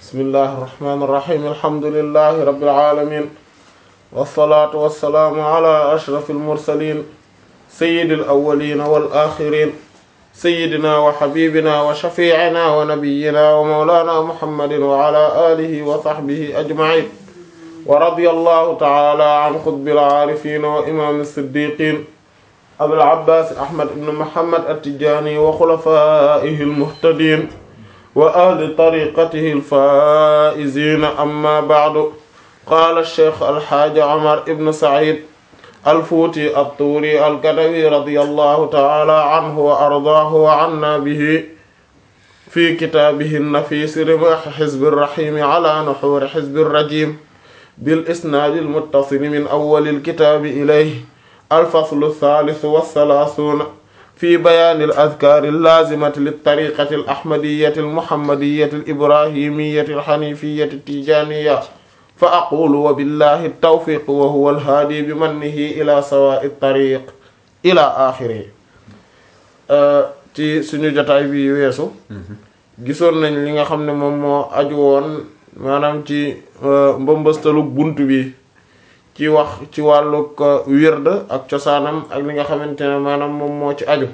bismillahi irrahmani irrahim alhamdulilahi rabbil alamin wasalaatu wasalaamu ala ashraf almursalin sayidi alawalina wal axirin sayidina wa xabibina wa shafiicina wa nabiyina wa mawlana muhammadin wa ala alihi wa sahbihi ajmain wa radiya allahu taala an xutbil aarifina wa imam siddiqin abil abbas ahmad ibn muhammad attijani wa xulafaihi almuhtadin wa ahli tariqatihi alfaizina amma ba'du qaala cheikh alxaaji omar ibn said alfuuti attuuri alkadawi radiyallahu taala anhu wa ardaahu wa anna bihi fi kitaabihi nafiis rimaax xizbi rraxiimi ala nuxuuri xizbi rrajiim bil isnaadi almuttasili min awwali alkitaabi ilayhi alfaslu althaalith wathalaathuuna fi bayaani al-azkaari al-laazimati lit-tariiqati al-ahmadiyyati al-muhammadiyyati al-ibraahimiyyati al-haniifiyyati at-tijaaniyya fa aqulu wa billahi at-tawfiiq wa huwa al-haadi bi mannihi ila sawaa'i at-tariiq ila aaxirihi ci suñu jotaay bi weesu gisoon nañ li nga xam ne moom moo aju woon maanaam ci mbëmbëstalu bunt bi ci wax ci wàllug wird ak cosaanam ak li nga xamante ne maanaam moom moo ci aju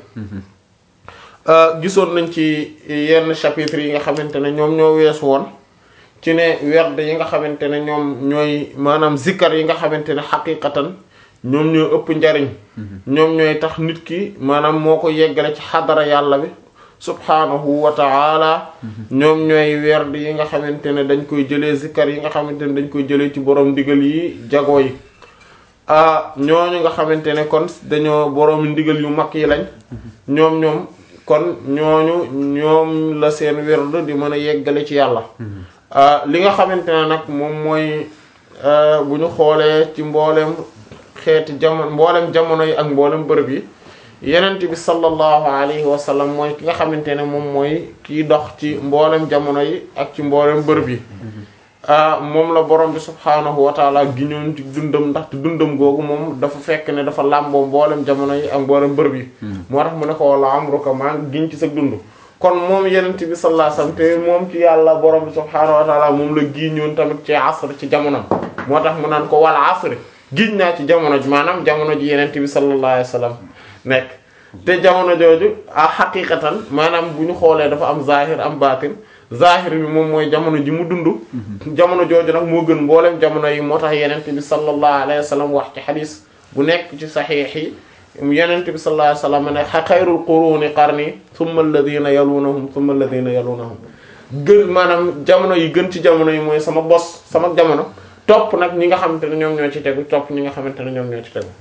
gisoon nañ ci yenn chapitre yi nga xamante ne ñoom ñoo weesu woon ci ne werd yi nga xamante ne ñoom ñooy maanaam zikkar yi nga xamante ne xaqiqatan ñoom ñoo ëpp njariñ ñoom ñooy tax nit ki maanaam moo ko yeggale ci xadara yàlla bi subhaanahu wa ta'ala ñoom ñooy werd yi nga xamante ne dañ koy jëlee zikkar yi nga xamante ne dañ koy jëlee ci borom ndigal yi jago yi ah ñooñu nga xamante ne kon dañoo borom ndigal yu mag yi lañ ñoom ñoom kon ñooñu ñoom la seen werd di mën a yeggale ci yàlla li nga xamante ne nag moom mooy bu ñu xoolee ci mboolem xeeti jamono mboolem jamono yi ak mboolem bërëb yi yenent bi sallallahu alayhi wa sallam mooy ki nga xamante ne moom mooy kiy dox ci mboolem jamono yi ak ci mboolem bërëb yi moom la borom bi subhaanahu wa taala giñoon ci dundam ndaxte dundam googu moom dafa fekk ne dafa làmboo mboolem jamono yi ak mboolem bërëb yi moo tax mu ne ko wala amruka maa ngi giñ ci sa dund kon moom yenent bi sallallahu alayhi wa sallam te moom ci yàlla borom bi subhaanahu wa taala moom la giñoon tamit ci asr ci jamono moo tax mu naan ko wala asr giñ naa ci jamono ji maanaam jamono ji yenent bi sallallahu alayhi wa sallam nekk te jamono jooju a xaqiqatan maanaam bu ñu xoolee dafa am zahir am baatin zahir bi moom mooy jamono ji mu dund jamono jooju nag moo gën mboolem jamono yi moo tax yenent bi sallallahu alayhi wa sallam wax ci xadis bu nekk ci saxiix yi yenent bi sallallahu alayhi wa sallam ne xayrul quruni qarni thumma alladina yalunahum thumma alladina yalunahum gën maanaam jamono yi gën ci jamono yi mooy sama bos sama jamono topp nag ñi nga xamante ne ñoom ñoo ci tegu topp ñi nga xamante ne ñoom ñoo ci tegu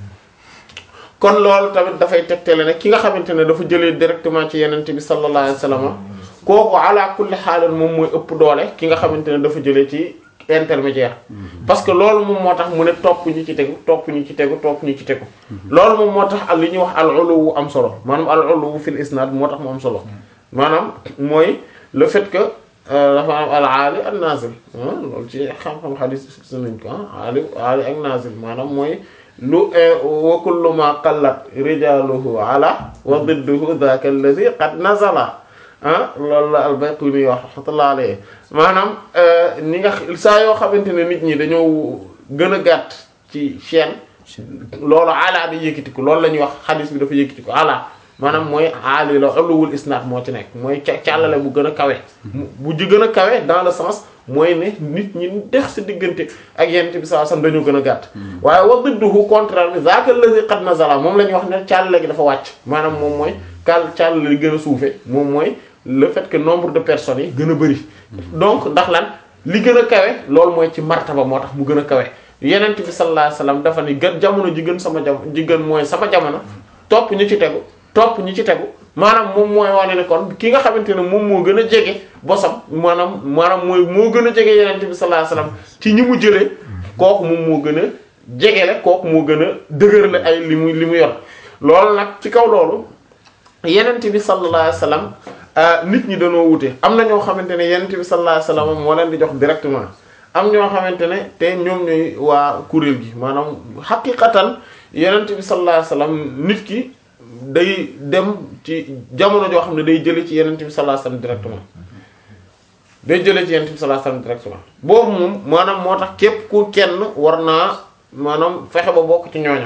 kon loolu tamit dafay tegtale ne ki nga xamante ne dafa jëlee directement ci yenent bi sallallahu alayhi wa sallam kooku ala kulli xaalin moom mooy ëpp doole ki nga xamante ne dafa jëlee ci intermédiaire parce que loolu moom moo tax mu ne topp ñi ci tegu topp ñi ci tegu topp ñi ci tegu loolu moom moo tax li ñuy wax al uluwu am solo maanaam al uluwu fil isnad moo tax mu am solo maanaam mooy le fait que dafa am al aali ak nazil loolu ci xam-xam xadis su nañ ko aali aali ak nazil maanaam mooy lu wa kullu ma qallat rijaluhu ala wa didduhu dhaka alladhi qad nazala ah loolu la al-Bayquni wax rahmatullah alayhi maanaam ni nga saa yoo xamante ne nit ñi dañoo gën a gàtt ci chaîne loolu ala da yëkkatiku loolu la ñuy wax xadis bi dafa yëkkatiku ala maanaam mooy aali la uluwul isnaad moo ci nekk mooy ca càllale bu gën a kawe bu ji gën a kawe dans le sens mooy ne nit ñi dex si diggante ak yent bi saa sam dañoo gën a gàtt waaye wa didduhu contraire bi zaaka allazi qad nazala moom la ñuy wax ne càllale gi dafa wàcc maanaam moom mooy kal càllale li gën a suufe moom mooy le fait que nombre de personnes yi gën a bëri donc ndax lan li gën a kawe loolu mooy ci martaba moo tax mu gën a kawe yenent bi sallallahu alayhi wasallam dafa ni gën jamono ji gën sama jamono ji gën mooy sama jamono topp ñu ci tegu topp ñi ci tegu maanaam moom mooy wane ne kon ki nga xamante ne moom moo gën a jege bosam maanaam maanaam mooy moo gën a jege yenente bi sallallahu alayhi wasallam ci ñi mu jëlee kooku moom moo gën a jegele kooku moo gën a dëgërle ay li mu li mu yor loolu nag ci kaw loolu yenente bi sallallahu alayhi wasallam nit ñi dañoo wute am na ñoo xamante ne yenente bi sallallahu alayhi wasallam moo leen di jox directement am ñoo xamante ne te ñoom ñooy waa kuréel gi maanaam xaqiqatan yenente bi sallallahu alayhi wasallam nit ki day dem ci jamono joo xam ne day jële ci yenent bi sallallahu alayhi wasallam directement day jëlee ci yonent bi sallallahu alayhi wasallam directement boobu moom maanaam moo tax képp ku kenn war naa maanaam fexe ba bokk ci ñooña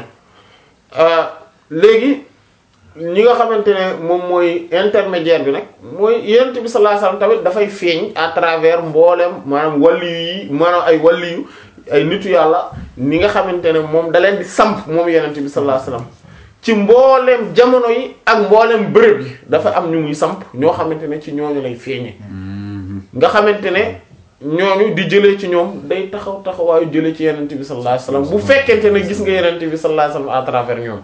léegi ñi nga xamante ne moom mooy intermédiaire bi nag mooy yonent bi sallallahu alayhi wasallam tamit dafay feeñ à travers mboolem maanaam waliyu yi maanaam ay waliyu ay nitu yàlla ni nga xamante ne moom da leen di samp moom yonent bi sallallahu alayhi wasallam ci mbooleem jamono yi ak mbooleem bërëb yi dafa am ñu muy samp ñoo xamante ne ci ñooñu lay feeñe nga xamante ne ñooñu di jëlee ci ñoom day taxaw taxawaayu jëlee ci yonent bi sallallahu alayhi wasallam bu fekkente ne gis nga yonent bi sallallahu alayhi wasallam à travers ñoom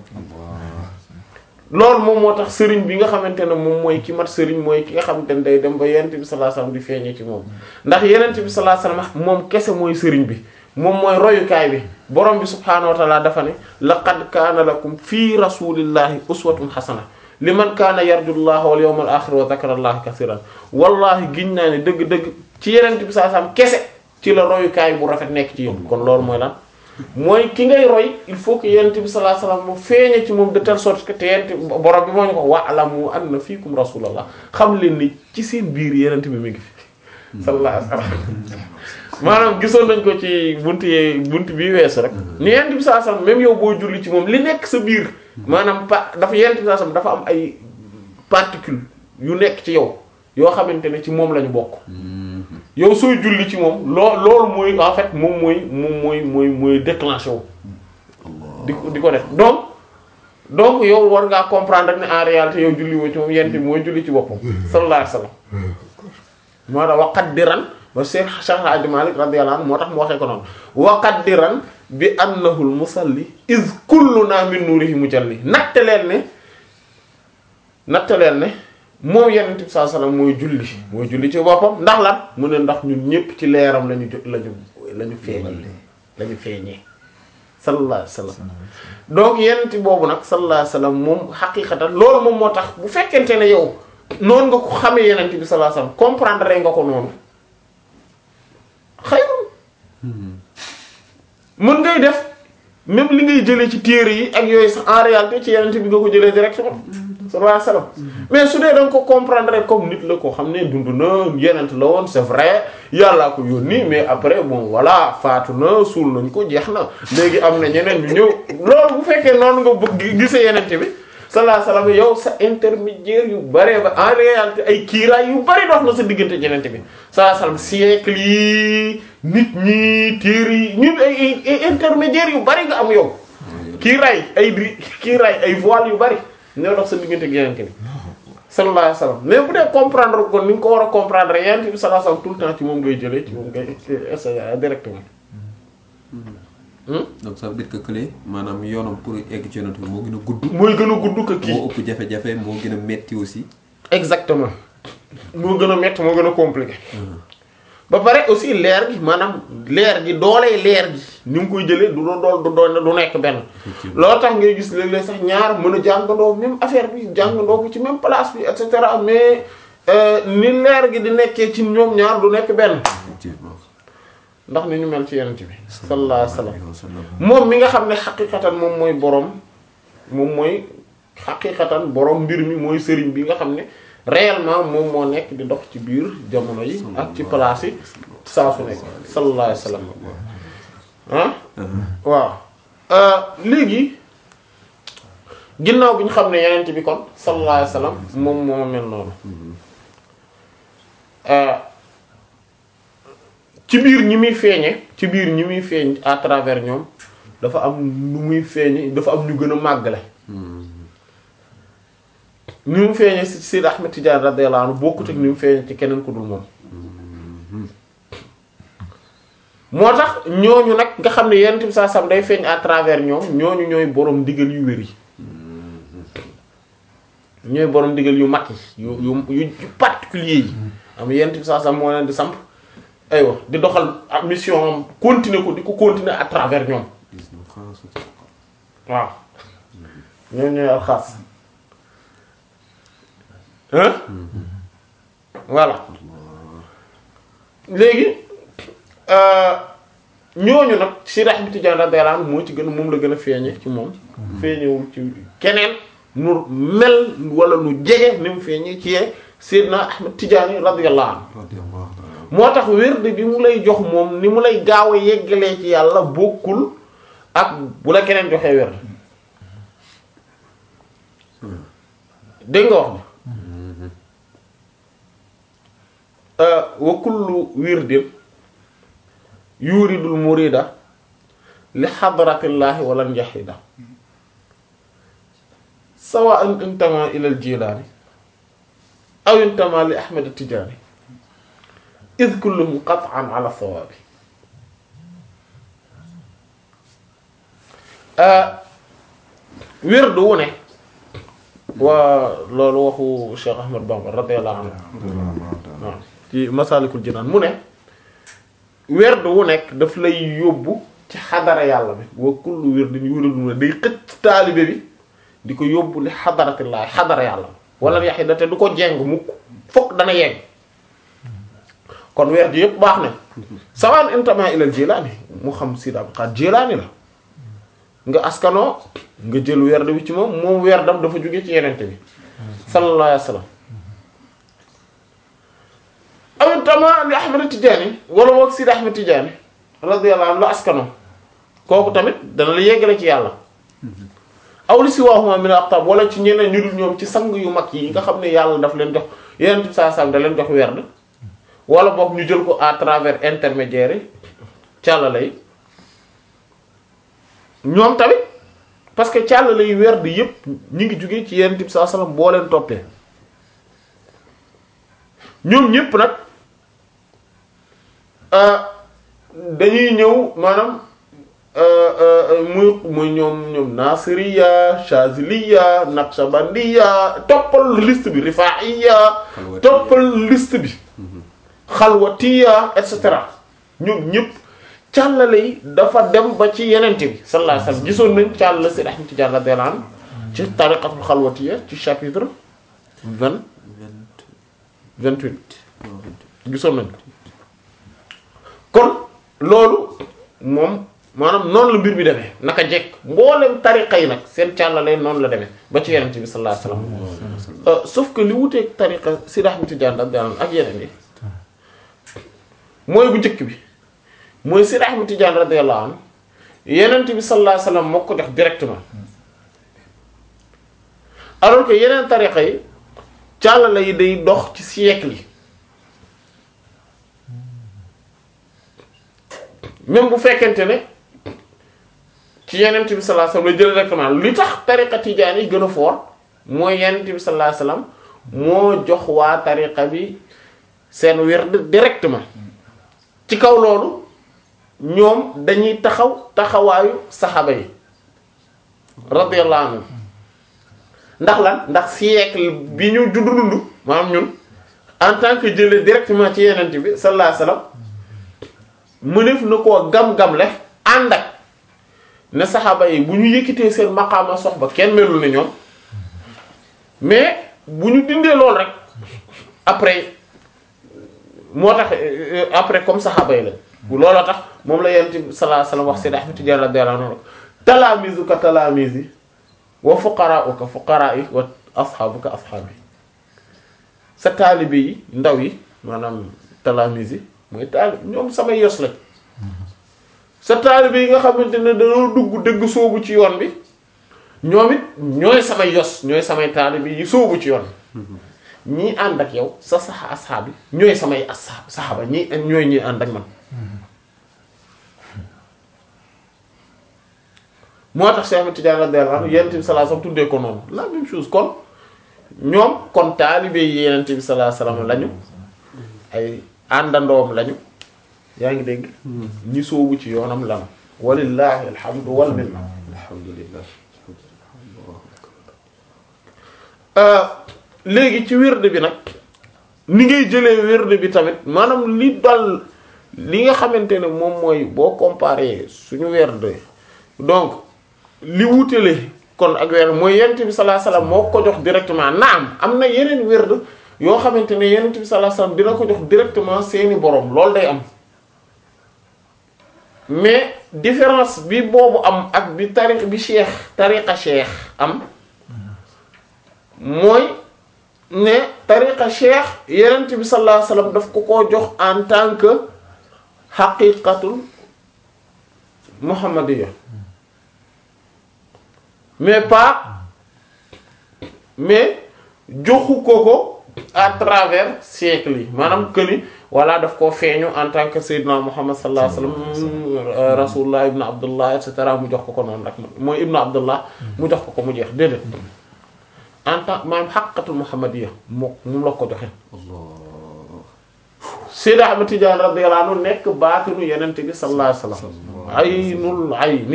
loolu moom moo tax sëriñ bi nga xamante ne moom mooy ki mat sëriñ mooy ki nga xamante ne day dem ba yonent bi sallallahu alayhi wasallam di feeñe ci moom ndax yonent bi sallallahu alayhi wasallam moom kese mooy sëriñ bi moom mooy royukaay bi borom bi subhaanahu wa taala dafa ne laqad kaana lakum fii rasulillahi uswatun xasana liman kaana yarju llaha wal yawmal axir wa zakara allaha kasiran wallahi giñ naa ne dëgg-dëgg ci yenent bi saa sam kese ci la royukaay bu rafet nekk ci yéen kon loolu mooy lan mooy ki ngay roy il faut que yenent bi sallallahu alayhi wasallam mu feeñe ci moom de telle sorte que te yenent borom bi moo ñu ko wa'lamu anna fiikum rasulallah xam leen ni ci seen biir yenent bi mi ngi fi sallallahu alayhi wasallam maanaam gisoon nañ ko ci buntu yee buntu bii weesu rek ni yent bi saa sam même yow boo julli ci moom li nekk sa biir maanaam pa dafa yent bi saa sam dafa am ay particules yu nekk ci yow yoo xamante ne ci moom la ñu bokk yow sooy julli ci moom loo loolu mooy en fait moom mooy moom mooy mooy mooy déclenché wu di ko di ko def donc donc yow war ngaa comprendre ne en réalité yow julli woo ci moom yent bi mooy julli ci boppam sallallahu alayhi wasallam moo tax waqaddiran ba Cheikh Cheikh Hadji Malick radiyallahu anhu moo tax mu waxee ko noonu waqaddiran bi annahu al-musalli iz kulluna min nurihi mujalli natte leen ne natte leen ne moom Yonent bi sallallahu alayhi wasallam mooy julli mooy julli ci boppam ndax lan mu ne ndax ñun ñépp ci leeram lañu jo lañu lañu feeñee lañu feeñee sallallahu alayhi wasallam donc Yonent boobu nag sallallahu alayhi wasallam moom xaqiiqatan loolu moom moo tax bu fekkente ne yow noonu nga ko xamee Yonent bi sallallahu alayhi wasallam comprendre nga ko noonu xayrun mën ngay def même li ngay jëlee ci téere yi ak yooyu sax en réalité ci yenente bi nga ko jëlee directement sallallahu alayhi wasallam mais su dee da nga ko comprendre comme nit la ko xam ne dund na yenent la woon c'est vrai yàllaa ko yónni mais après bon voilà faatu na suul nañ ko jeex na léegi am na ñeneen ñu ñëw loolu bu fekkee noonu nga bëgg gisee yenente bi sallallahu alayhi wasallam yow sa intermédiaire yu bare ba en réalité ay kiiraay yu bari dox na sa diggante yenente bi sallallahu alayhi wasallam siècle yi nit ñi téere yi ñun ay ay intermédiaire yu bari nga am yow kiiraay ay di kiiraay ay voile yu bari ñoo dox sa diggante ak yenente bi sallallahu alayhi wasallam mais bu dee comprendre ko ni nga ko war a comprendre yenente bi sallallahu alayhi wasallam tout le temps ci moom ngay jëlee ci moom ngay essayer directement donc ça veut dire que kële maanaam yoonam pour egg ci yonent bi moo gën a gudd. mooy gën a gudd que kii moo ëpp jafe-jafe moo gën a metti aussi. exactement moo gën a métti moo gën a compliqué ba pare aussi leer gi maanaam leer gi dooley leer gi ni mu koy jëlee du doon du doon du nekk benn loolu tax ngay gis léeg-léeg sax ñaar mën a jàngandoo même affaire bi jàngandoo ko ci même place bi et cetera mais ni leer gi di nekkee ci ñoom ñaar du nekk benn effectivement. ndax ni ñu mel ci yenent bi sallallahu alayhi wasallam moom mi nga xam ne xaqiqatan moom mooy borom moom mooy xaqiqatan borom mbir mi mooy sëriñ bi nga xam ne réellement moom moo nekk di dox ci biir jamono yi ak ci place yi saa su nekk sallallahu alayhi wasallam ah waaw léegi ginnaaw bi ñu xam ne yenent bi kon sallallahu alayhi wasallam moom moo mel noonu ci biir ñi muy feeñe ci biir ñi muy feeñ à travers ñoom dafa am nu muy feeñe dafa am ñu gën a màggale ni mu feeñe ci Sidi Ahmed Tidiane radiyallahu anhu bokkut ak ni mu feeñe ci keneen ku dul moom moo tax ñooñu nag nga xam ne yenent bi saa sam day feeñ à travers ñoom ñooñu ñooy borom ndigal yu wér yi ñooy borom ndigal yu mag yi yu yu yu particulier yi am yenent bi saa sam moo leen di samp aywa di doxal ak mission am continuer ko di ko continuer à travers ñoom waaw ñoom ñooy alxaas hein voilà léegi ñooñu nag si rax bi Tijaan radiyallahu anhu moo ci gën a moom la gën a feeñe ci moom feeñewul ci keneen nu mel wala nu jege ni mu feeñe ci yee Seydina Ahmed Tijaani radiyallahu anhu moo tax wird bi mu lay jox moom ni mu lay gaaw a yeggalee ci yàlla bokkul ak bu la keneen joxee wird dégg nga wax ne wa kullu wirdin yuridul murida li xadratillahi wala njaxida sawa'an intama ila al jilani aw intama li ahmad tijani id kulluhum qat'an ala sawabi wird wu ne waa loolu waxu Cheikh Ahmad Bamba radiyallahu anhu waaw ci Masalikul Jinaan mu ne werd wu nekk daf lay yóbbu ci xadara yàlla bi wa kullu wirdin yuridul mu ne day xëcc taalibe bi di ko yóbbu li xadaratillahi xadara yàlla wala yaxida te du ko jeng mukk fokk dana yegg kon werd yëpp baax na sawaan intama ilal jilaani mu xam Sidi Abdul Qaadir jilaani la nga askanoo nga jël werd bi ci moom moom werdam dafa jóge ci yenente bi sallallahu alayhi wa sallam awit tama li Ahmad Tidiane wala moog Sidi Ahmad Tidiane radiyallahu anhu la askanoo kooku tamit dana la yeggale ci yàlla aw li si waxuma min aqtab wala ci ñeneen ñu dul ñoom ci sang yu mag yi nga xam ne yàlla daf leen jox yenente bi saa sam da leen jox werd wala boog ñu jël ko à travers intermédiaire yi càllala yi ñoom tamit parce que càllala yi werd yépp ñi ngi jóge ci yenente bi saa sallam boo leen toppee ñoom ñépp nag dañuy ñëw maanaam muy muy ñoom ñoom nasiriya shaziliya naqshbandiya toppal liste bi rifaiya toppal liste bi xalwatiya et cetera ñoom ñépp càllale yi dafa dem ba ci yenente bi sallallahu alayhi wasallam gisoon nañ càll si Ahmad Tijaan radiyallahu anhu ci tariqatul xalwatiya ci chapitre vingt vingt-huit gisoon nañ ko kon loolu moom maanaam noonu la mbir bi demee naka jekk mboolem tariqa yi nag seen càllale noonu la demee ba ci yenente bi sallallahu alayhi wasallam sauf que li wuteeg tariqa Sidi Ahmad Tijaan radiyallahu anhu ak yeneen yi mooy bu njëkk bi mooy Sidi Ahmad Tijaan radiyallahu anhu yenente bi sallallahu alayhi wasallam moo ko def directement alors que yeneen tariqa yi càllale yi day dox ci siècle yi même bu fekkente ne ci yenent bi sallallahu alayhi wasallam la jël directement li tax tariqa tijaan yi gën a fort mooy yenent bi sallallahu alayhi wasallam moo jox waa tariqa bi seen wird directement ci kaw loolu ñoom dañuy taxaw taxawaayu saxaaba yi radiyallahu anhum ndax lan ndax siècle bi ñu juddu dund maanaam ñun en tant que jëlee directement ci yenent bi sallallahu alayhi wasallam mëneef na koo gam-gam le ànd ak ne saxaaba yi bu ñu yëkkitee seen maqaama soxba kenn melul ne ñoom mais bu ñu dindee loolu rek après moo tax après comme saxaaba yi la bu looloo tax moom la yonent bi sallallahu alayhi wasallam wax Sayyid Ahmad Tijaan radiyallahu anhu talaamizuka talaamizi wa fuqaraa'uka fuqaraa'i wa ashaabuka ashaabi sa taalibe yi ndaw yi maanaam talaamizi mooy taalib ñoom samay yos lañ sa taalibe yi nga xamante ne dañoo dugg dëgg soobu ci yoon bi ñoom it ñooy samay yos ñooy samay taalibe yi soobu ci yoon bi ñii ànd ak yow sa saxa asxaab yi ñooy samay asxaab saxaaba ñii ñooy ñii ànd ak man moo tax Cheikh Ahmed Tidiane radiyallahu anhu Yonent bi sallallahu alayhi wasallam tuddee ko noonu la même chose kon ñoom kon taalibe yi Yonent bi sallallahu alayhi wasallam lañu ay àndandoom lañu yaa ngi dégg ñi soobu ci yoonam lanu walillahi alhamdu wal minna alhamdulillah léegi ci wird bi nag ni ngay jëlee wird bi tamit maanaam li dal li nga xamante ne moom mooy boo comparé suñu wird donc li wutale kon ak wird mooy yonent bi sallallahu alayhi wasallam moo ko jox directement naam am na yeneen wird yoo xamante ne yonent bi sallallahu alayhi wasallam dina ko jox directement seeni borom loolu day am mais différence bi boobu am ak bi tariq bi cheikh tariqa cheikh am mooy ne tariqa cheikh yenent bi sallallahu alayhi wasallam daf ko koo jox en tant que xaqiqatul muhammadiya mais pas mais joxu ko ko à travers siècle yi maanaam que ni walla daf koo feeñu en tant que sayyidina muhammad sallallahu alayhi wasallam rasulullah ibn abdullah et cetera mu jox ko ko noonu rek mooy ibn abdullah mu jox ko ko mu jeex déedéet en tant maanaam xaqiqatul muhammadiya moo moom la ko joxe Seydi Ahmad Tidiane radiyallahu anhu nekk baatinu yenent bi sallallahu alayhi wasallam aynul ayni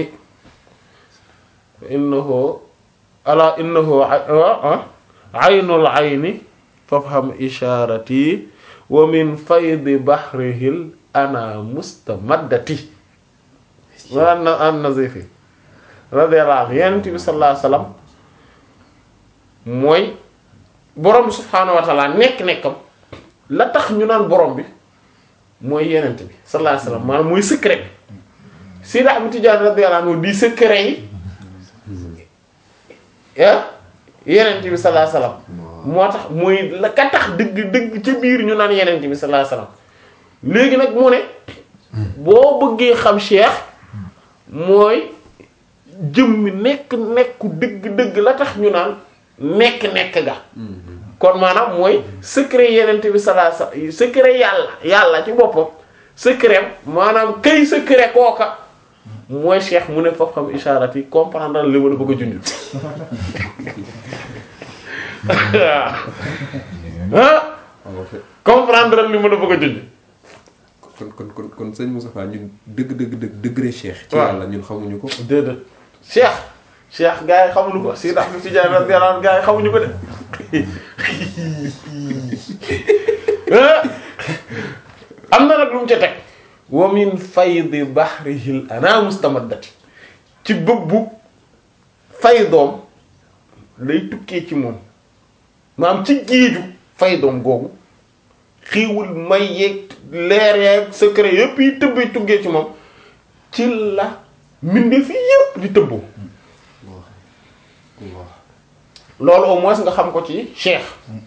innahu ala innahu aynul ayni fafham isharati wa min faydi bahrihil ana mustamaddati wa an an nazifi radiyallahu anhu yenent bi sallallahu alayhi wasallam mooy borom subhaanahu wa ta'ala nekk-nekkam la tax ñu naan borom bi mooy yenent bi sallallahu alayhi wasallam maanaam mooy secret bi Seydi Ahmad Tidiane radiyallahu anhu di secret yi ah yenent bi sallallahu alayhi wasallam moo tax mooy la ka tax dëgg dëgg ca biir ñu naan yenent bi sallallahu alayhi wasallam léegi nag mu ne boo bëggee xam cheikh mooy jëmmi nekk nekku dëgg dëgg la tax ñu naan nekk nekk ga kon maanaam mooy secret yenent bi sallallahu alayhi wasallam secret yàlla yàlla ci boppam secret maanaam kay secret kooka mooy cheikh mu ne foofu xam isharat yi comprendre li ma la bëgg a junj ah comprendre li ma la bëgg a junj kon kon kon kon sëñ Moustapha ñun dëgg dëgg dëgg degré cheikh. ci waaw yàlla ñun xamuñu ko. déedéet cheikh cheikh gars yi xamuñu ko si ndax mi si jaay radiyallahu anhu gars yi xamuñu ko de am na nag lu mu ca teg wa min faydi bahrihil ana mustamaddati ci bëbbu faydoom lay tukkee ci moom maanaam ci géeju faydoom googu xiiwul may yeeg leer yeeg secret yépp yi tëbbee tuggee ci moom ci la mbindeef yi yépp di tëbboo loolu au moins nga xam ko ci cheikh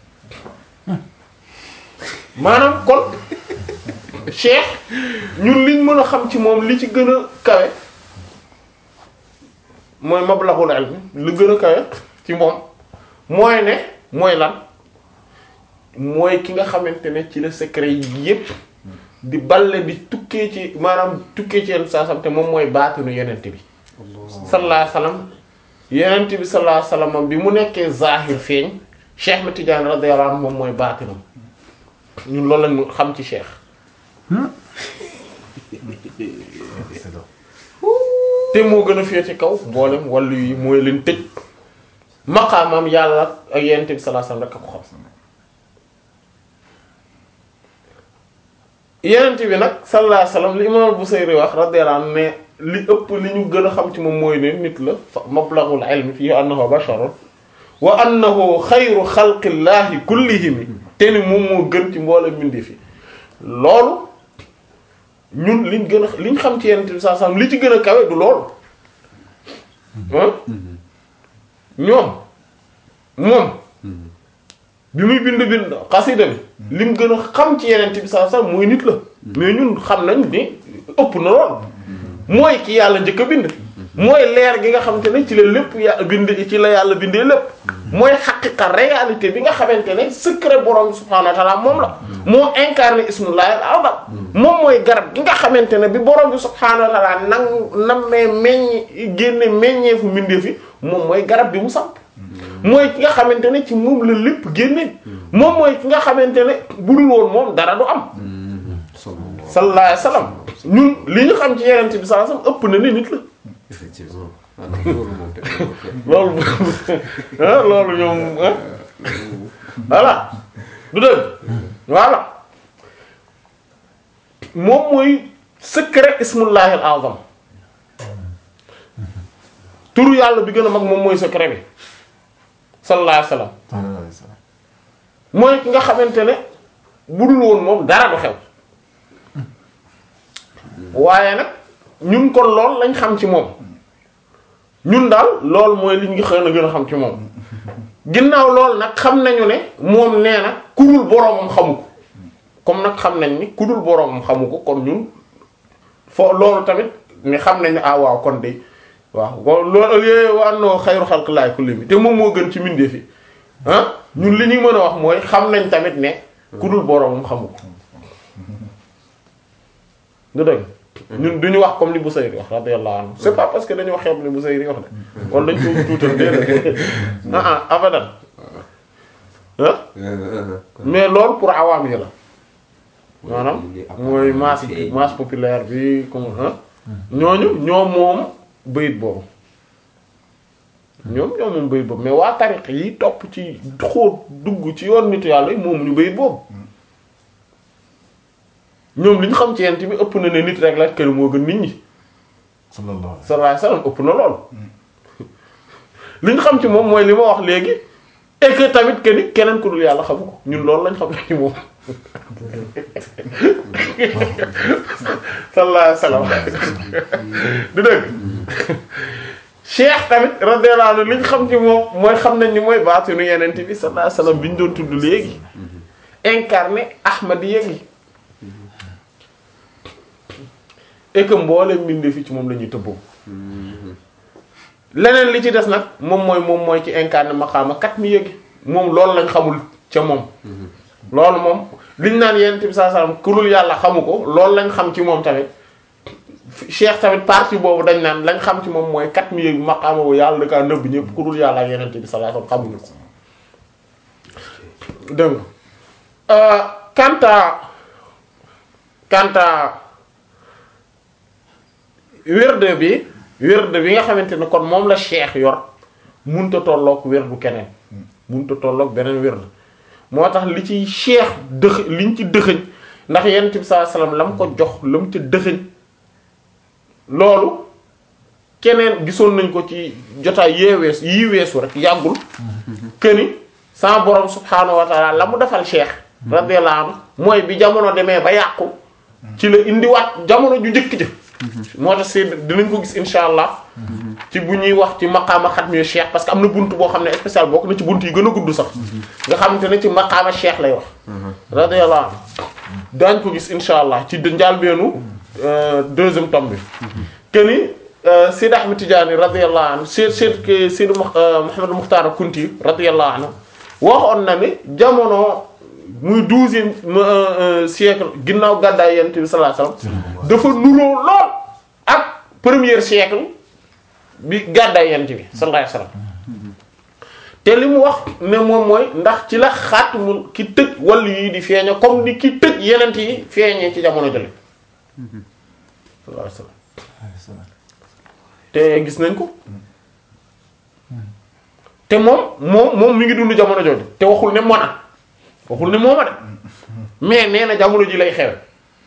maanaam kon cheikh ñun liñ mën a xam ci moom li ci gën a kawe mooy mablaghul ilm lu gën a kawe ci moom mooy ne mooy lan mooy ki nga xamante ne ci la secret yi yépp di balle di tukkee ci maanaam tukkee ci yenn saa sam te moom mooy baatinu yenent bi sallallahu alayhi wasallam yenent bi sallallahu alayhi wasallam bi mu nekkee zahir feeñ Cheikh Ahmed Tidiane radiyallahu anhu moom mooy baatinam ñun loolu lañu xam ci Cheikh te moo gën a féete kaw mboolem wàllu yi mooy leen tëj maqaamam yàlla ak yenent bi sallallahu alayhi wasallam rek a ko xam yenent bi nag sallallahu alayhi wasallam li imam Busayri wax radiyallahu anhu ne li ëpp li ñu gën a xam ci moom mooy ne nit la fa mablaghul ilmi fii annahu basharun wa annahu xayru xalqillahi kullihim te ni moom moo gën ci mboolem mbindi fi loolu ñun liñ gën a liñ xam ci yenent bi sallallahu alayhi wasallam li ci gën a kawe du loolu ah ñoom moom bi muy bind bind xasida bi lim gën a xam ci yenent bi sallallahu alayhi wasallam mooy nit la mais ñun xam nañ ni ëpp na lool mooy ki yàlla njëkk a bind mooy leer gi nga xamante ne ci la lépp ya bind ci la yàlla bindee lépp mooy xaqiqa réalité bi nga xamante ne secret borom subhanahu wa ta'ala moom la moo incarné ismullahi al-azam moom mooy garab gi nga xamante ne bi borom bi subhanahu wa ta'ala nang nammee meññ génne meññeefu mbindee fi moom mooy garab bi mu samp mooy ki nga xamante ne ci moom la lépp génne moom mooy ki nga xamante ne bu dul woon moom dara du am sallallahu alayhi wasallam ñun li ñu xam ci yeneen bi sallallahu alayhi wasallam ëpp na ni nit la effectivement alors loolu moom te loolu ah loolu ñoom ah voilà du dëgg voilà moom mooy secret ismullahi al azam turu yàlla bi gën a mag moom mooy secret bi sallallahu alayhi wasallam mooy ki nga xamante ne bu dul woon moom dara du xew waaye nag ñun kon lool lañ xam ci moom ñun daal lool mooy li ñu xëy na gën a xam ci moom ginnaaw loolu nag xam nañu ne moom nee na ku dul boroomam xamu ko comme nag xam nañ ni ku dul boroomam xamu ko kon ñun fo loolu tamit ni xam nañ ne ah waaw kon de waaw wa- loolu au lieu wa annoo xayru xalqillaahi kulli te moom moo gën ci mbindeef yi ah ñun li ñuy mën a wax mooy xam nañ tamit ne ku dul boroomam xamu ko nga dëgg ñun duñu wax comme li Busayri wax radiyallahu anhu c'est pas parce que dañoo xeeb li Busayri wax de wala dañ ko tuutal déedéet ah ah abadan ah mais loolu pour awaam yi la maanaam mooy masse masse populaire bi comme ah ñooñu ñoom moom bayit boobu ñoom ñoom moom bayit boobu mais waa tariq yi topp ci xóot dugg ci yoon nitu yàlla yi moom ñu bayit boobu ñoom li ñu xam ci yent bi ëpp na ne nit rek la kër moo gën nit ñi sallallahu alayhi sallallahu alayhi wasallam ëpp na lool li ñu xam ci moom mooy li ma wax léegi et que tamit que ni keneen ku dul yàlla xamu ko ñun loolu lañ xam ci moom sallallahu alayhi wasallam du dëgg cheikh tamit radiyallahu anhu li ñu xam ci moom mooy xam nañ ni mooy baatinu yeneen bi sallallahu alayhi wasallam bi ñu doon tudd léegi incarné ahmadiyya gi et que mboolem mbindee fi ci moom la ñuy tëbboo leneen li ci des nag moom mooy moom mooy ci incarné maqaama kat mi yëgi moom loolu lañ xamul ca moom loolu moom liñ naan yonent bi sallallahu alayhi wasallam ku dul yàlla xamu ko loolu lañ xam ci moom tamit cheikh tamit partie boobu dañ naan lañ xam ci moom mooy kat mi yëgi maqaama bu yàlla da kaa nëbb ñëpp ku dul yàlla ak yonent bi sallallahu alayhi wasallam xamuñu ko dégg nga kanta kanta wérde bi wérde bi nga xamante ne kon moom la cheikh yor munta tolloog wérdu keneen munta tolloog beneen wérde moo tax li ci cheikh dëx liñ ci dëxëñ ndax yonent bi sallallahu alayhi wasallam la mu ko jox la mu ca dëxëñ loolu keneen gisoon nañ ko ci jotaay yee wees yii weesu rek yàggul këni sa borom subhaanahu wa taala la mu defal cheikh radiyallahu anhu mooy bi jamono demee ba yàqu ci la indiwaat jamono ju njëkk jë moo tax si dinañ ko gis insha allah ci bu ñuy wax ci maqaama xatmi cheikh parce que am na bunt boo xam ne spécial bokk na ci bunt yi gën a gudd sax nga xamante ne ci maqaama cheikh lay wax radiyallahu anhu daañ ko gis insha allah ci njàlbeenu deuxième tome bi que ni Seydi Ahmed Tidiane radiyallahu anhu Seyd Seyd Seydi Mouhamed Mukhtar Kunti radiyallahu anhu waxoon na ni jamono muy douzième siècle ginnaaw gàddaay yonent bi sallallahu alayhi wasallam dafa nuroo lool ak premier siècle bi gàddaay yonent bi sallallahu alayhi wasallam te li mu wax ne moom mooy ndax ci la xaatimul ki tëj wàllu yi di feeñe comme ni ki tëj yenent yi feeñee ci jamono jële sallallahu alayhi wasallam te gis nañ ko te moom moom moom mi ngi dund jamono jooju te waxul ne mona waxul ne mooma de mais nee na jamono ji lay xewe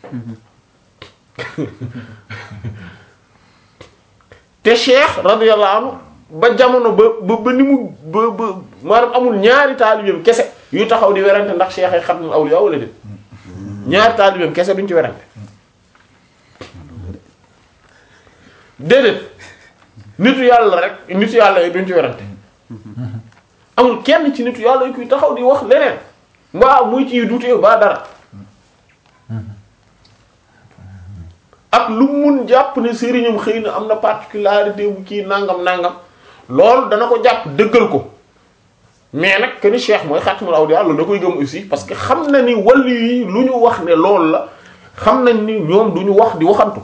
te cheikh radiyallahu anhu ba jamono ba ba ba ni mu ba ba maanaam amul ñaari taalibeem kese yu taxaw di werante ndax cheikh ay xatmul awliya wala déet ñaari taalibeem kese duñ ci werante déedéet nitu yàlla rek nitu yàlla yi duñ ci werante amul kenn ci nitu yàlla yi kuy taxaw di wax leneen mbaa muy ci dutee ba dara ak lu mun jàpp ne sëriñam xëy na am na particularité bu kii nangam nangam loolu dana ko jàpp dëggal ko mais nag que ni cheikh mooy xaatimul awliya loolu da koy gëm aussi parce que xam na ni wàllu yi lu ñu wax ne loolu la xam nañ ni ñoom du ñu wax di waxantu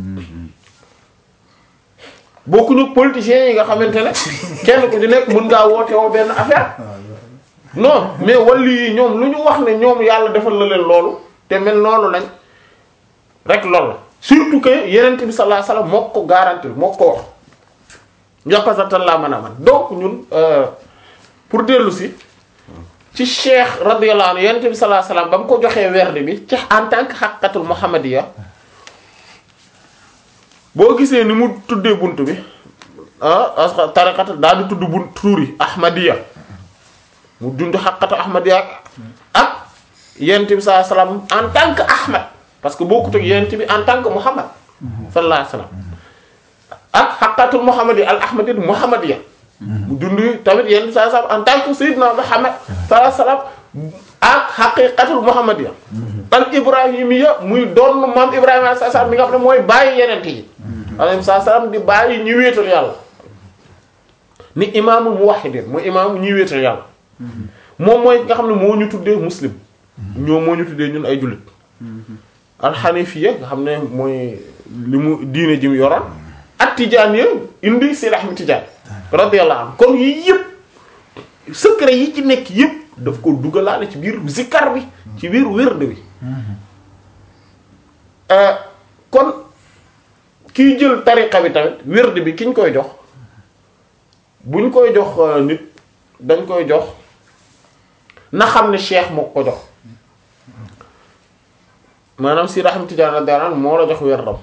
bokkuñu politiciens yi nga xamante ne kenn ku ci nekk mën ngaa woote woo benn affaire non mais wàllu yi ñoom lu ñu wax ne ñoom yàlla defal na leen loolu te mel noonu lañ rek loolu la surtout que yenent bi sallallahu alayhi wasallam moo ko garantir moo ko wax yokkasatan laa mën a man donc ñun pour dellu si ci cheikh radiyallahu anhu yenent bi sallallahu alayhi wasallam ba mu ko joxee werd bi ci en tant que xaqiqatul muhammadiyya boo gisee ni mu tuddee bunt bi ah as tariqat daal di tudd bunt tuuri ahmadiyya mu dund xaqatu ahmadiyya ak yonent bi sallallahu alayhi wasallam en tant que ahmad parce que bokkut ak yonent bi en tant que muhammad sallallahu alayhi wasallam ak xaqatul muhammadiyya al ahmadiyya muhammadiyya mu dund tamit yenn saa saa en tant que Seydina Muhammad sallallahu alayhi wasallam ak xaqiqatul muhammadiyya al ibrahimiyya muy doon maam Ibrahima alayhi salaam mi nga xam ne mooy bàyyi yeneen yi. alayhi salaam di bàyyi ñi wéetal yàlla. ni imaamul muwahhidin mooy imaamu ñi wéetal yàlla. moom mooy nga xam ne moo ñu tuddee muslim. ñoom moo ñu tuddee ñun ay jullit. alxanifiya nga xam ne mooy li mu diine ji mu yoroon. ak tijaan ya indi Seydi Ahmad Tijaan radiyallahu anhu kon yii yëpp secret yi ci nekk yëpp daf ko dugalaale ci biir zikkar bi ci biir wérd bi kon kiy jël tariqa bi tamit wérd bi ki ñu koy jox buñ koy jox nit dañ koy jox na xam ne cheikh moo ko jox maanaam Seydi Ahmad Tijaan radiyallahu anhu moo la jox wérdam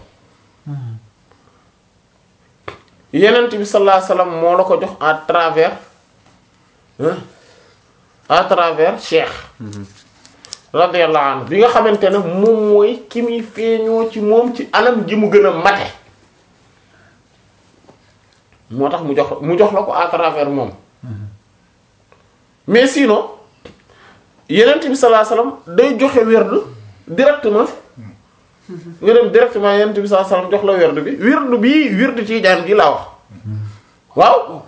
yenent bi sallallahu alayhi wasallam moo la ko jox à travers hein à travers cheikh radiyallahu anhu bi nga xamante ne moom mooy ki muy feeñoo ci moom ci anam ji mu gën a mate moo tax mu jox mu jox la ko à travers moom mais sinon yenent bi sallallahu alayhi wasallam day joxe werd directement nga dem directement yenent bi sallallahu alayhi wasallam jox la werd bi werd bii werd ci jaan gi laa wax waaw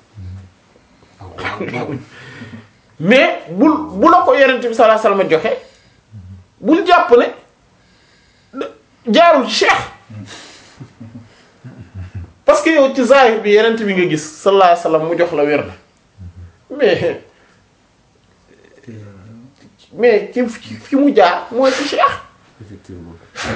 mais bul bu la ko yenent bi sallallahu alayhi wasallam joxe bul jàpp ne jaarul ci cheikh parce que yow ci zahir bi yenent bi nga gis sallallahu alayhi wasallam mu jox la werd mais mais ci fi mu jaar mooy ci cheikh effectivement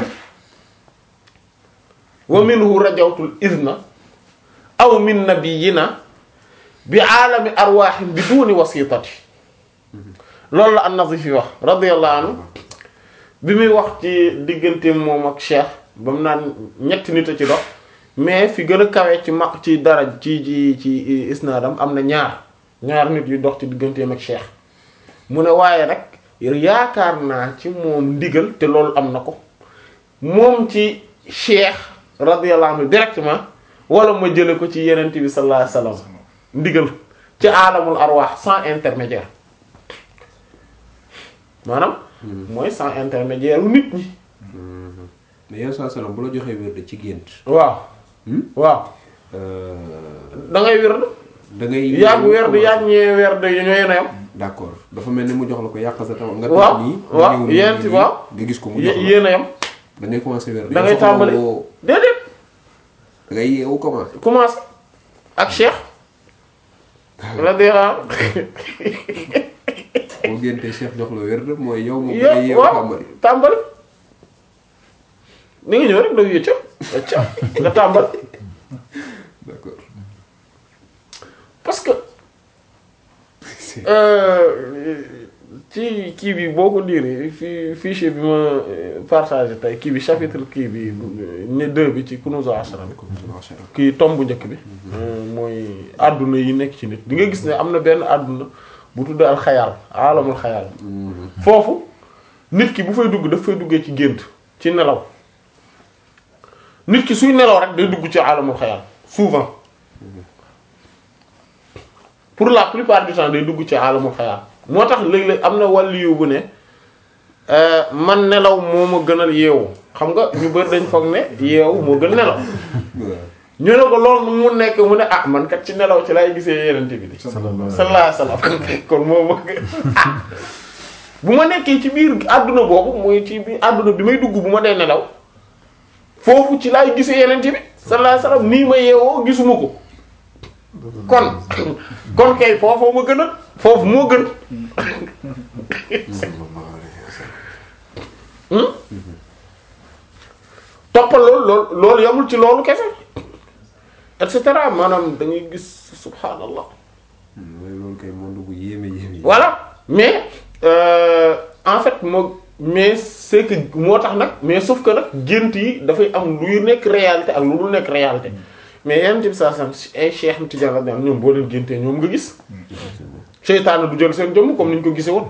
wa minhu rajawtul izna aw min nabiyina bi aalami arwaaxin bi duuni wasitati loolu la an-Nazif yi wax radiyallahu anhu bi muy wax ci diggante moom ak cheikh ba mu naan ñetti nit a ci dox mais fi gën a kawe ci mag ci dara ci ci ci isnaadam am na ñaar ñaar nit yu dox ci digganteem ak cheikh mu ne waaye nag yaakaar naa ci moom ndigal te loolu am na ko moom ci cheikh radiyallahu anhu directement wala ma jële ko ci yenent bi sallallahu alayhi wasallam ndigal ci alamul arwaax sans intermédiaire maanaam mooy sans intermédiaire nit ñi mais yow saa salaam bu la joxee wérde ci gént. waaw waaw da ngay wérd da ngay. yàgg wérd yàgg ñee wérd yi ñooy yem d'accord dafa mel ni mu jox la ko yàq sa tam nga. waaw nii waaw ñëw nii yent nii, waaw nga gis ko mu jox la yéen a yem da ngay commencer wérde. da ngay tàmbali déedéet da ngay yeewu commencer. commencé ak cheikh radiyallahu boo géntee Cheikh jox la wérde mooy yow moom da yow ngay yeewu waaw tàmbali. tàmbali ni nga ñëw rek doo yëcca acca nga tàmbali d'accord. parce que euh, ci kii bi boo ko liiree fi fichier bi ma euh, partagé tey kii bi chapitre kii bi ne deux bi ci Kunûz al-Ashra bi kii tomb bu njëkk bi euh, mooy àdduna yi nekk ci nit di nga gis ne am na benn àdduna bu tudd al xayaal alamul xayaal foofu nit ki bu fay dugg daf fay duggee ci gént ci nelaw nit ki suy nelaw rek day dugg ci alamul xayaal souvent pour la plupart du temps day dugg ci alamul xayaal moo tax léeg-léeg am na wàlliyu bu ne euh, man nelaw moo ma gënal yeewu xam nga ñu bëri dañ foog ne yeewu moo gën nelaw ñu ne ko loolu mu nekk mu ne ah man kat ci nelaw ci lay gisee yenente bi di sallallahu sallallahu alayhi wasallam kon moo ma gën ah bu ma nekkee ci biir àdduna boobu mooy ci biir àdduna bi may dugg bu ma dee nelaw foofu ci laay gisee yenente bi sallallahu alayhi wasallam nii ma yeewoo gisuma ko kon kon kay foofu ma gën a foofu moo gën hmm toppal loolu loolu loolu yamul ci loolu kese et cetera maanaam da ngay gis subhaanallah mooy loolu kay monde bu yéeme yéeme. voilà mais euh, en fait moo mais c'est que moo tax nag mais sauf que nag gént yi dafay am luy nekk réalité ak lu dul nekk réalité mais yenn bi saa sam ay Cheikh Tidiane radiyallahu anhu ñoom boo leen géntee ñoom nga gis seytaane du jël seen jëmm comme ni ñu ko gisee woon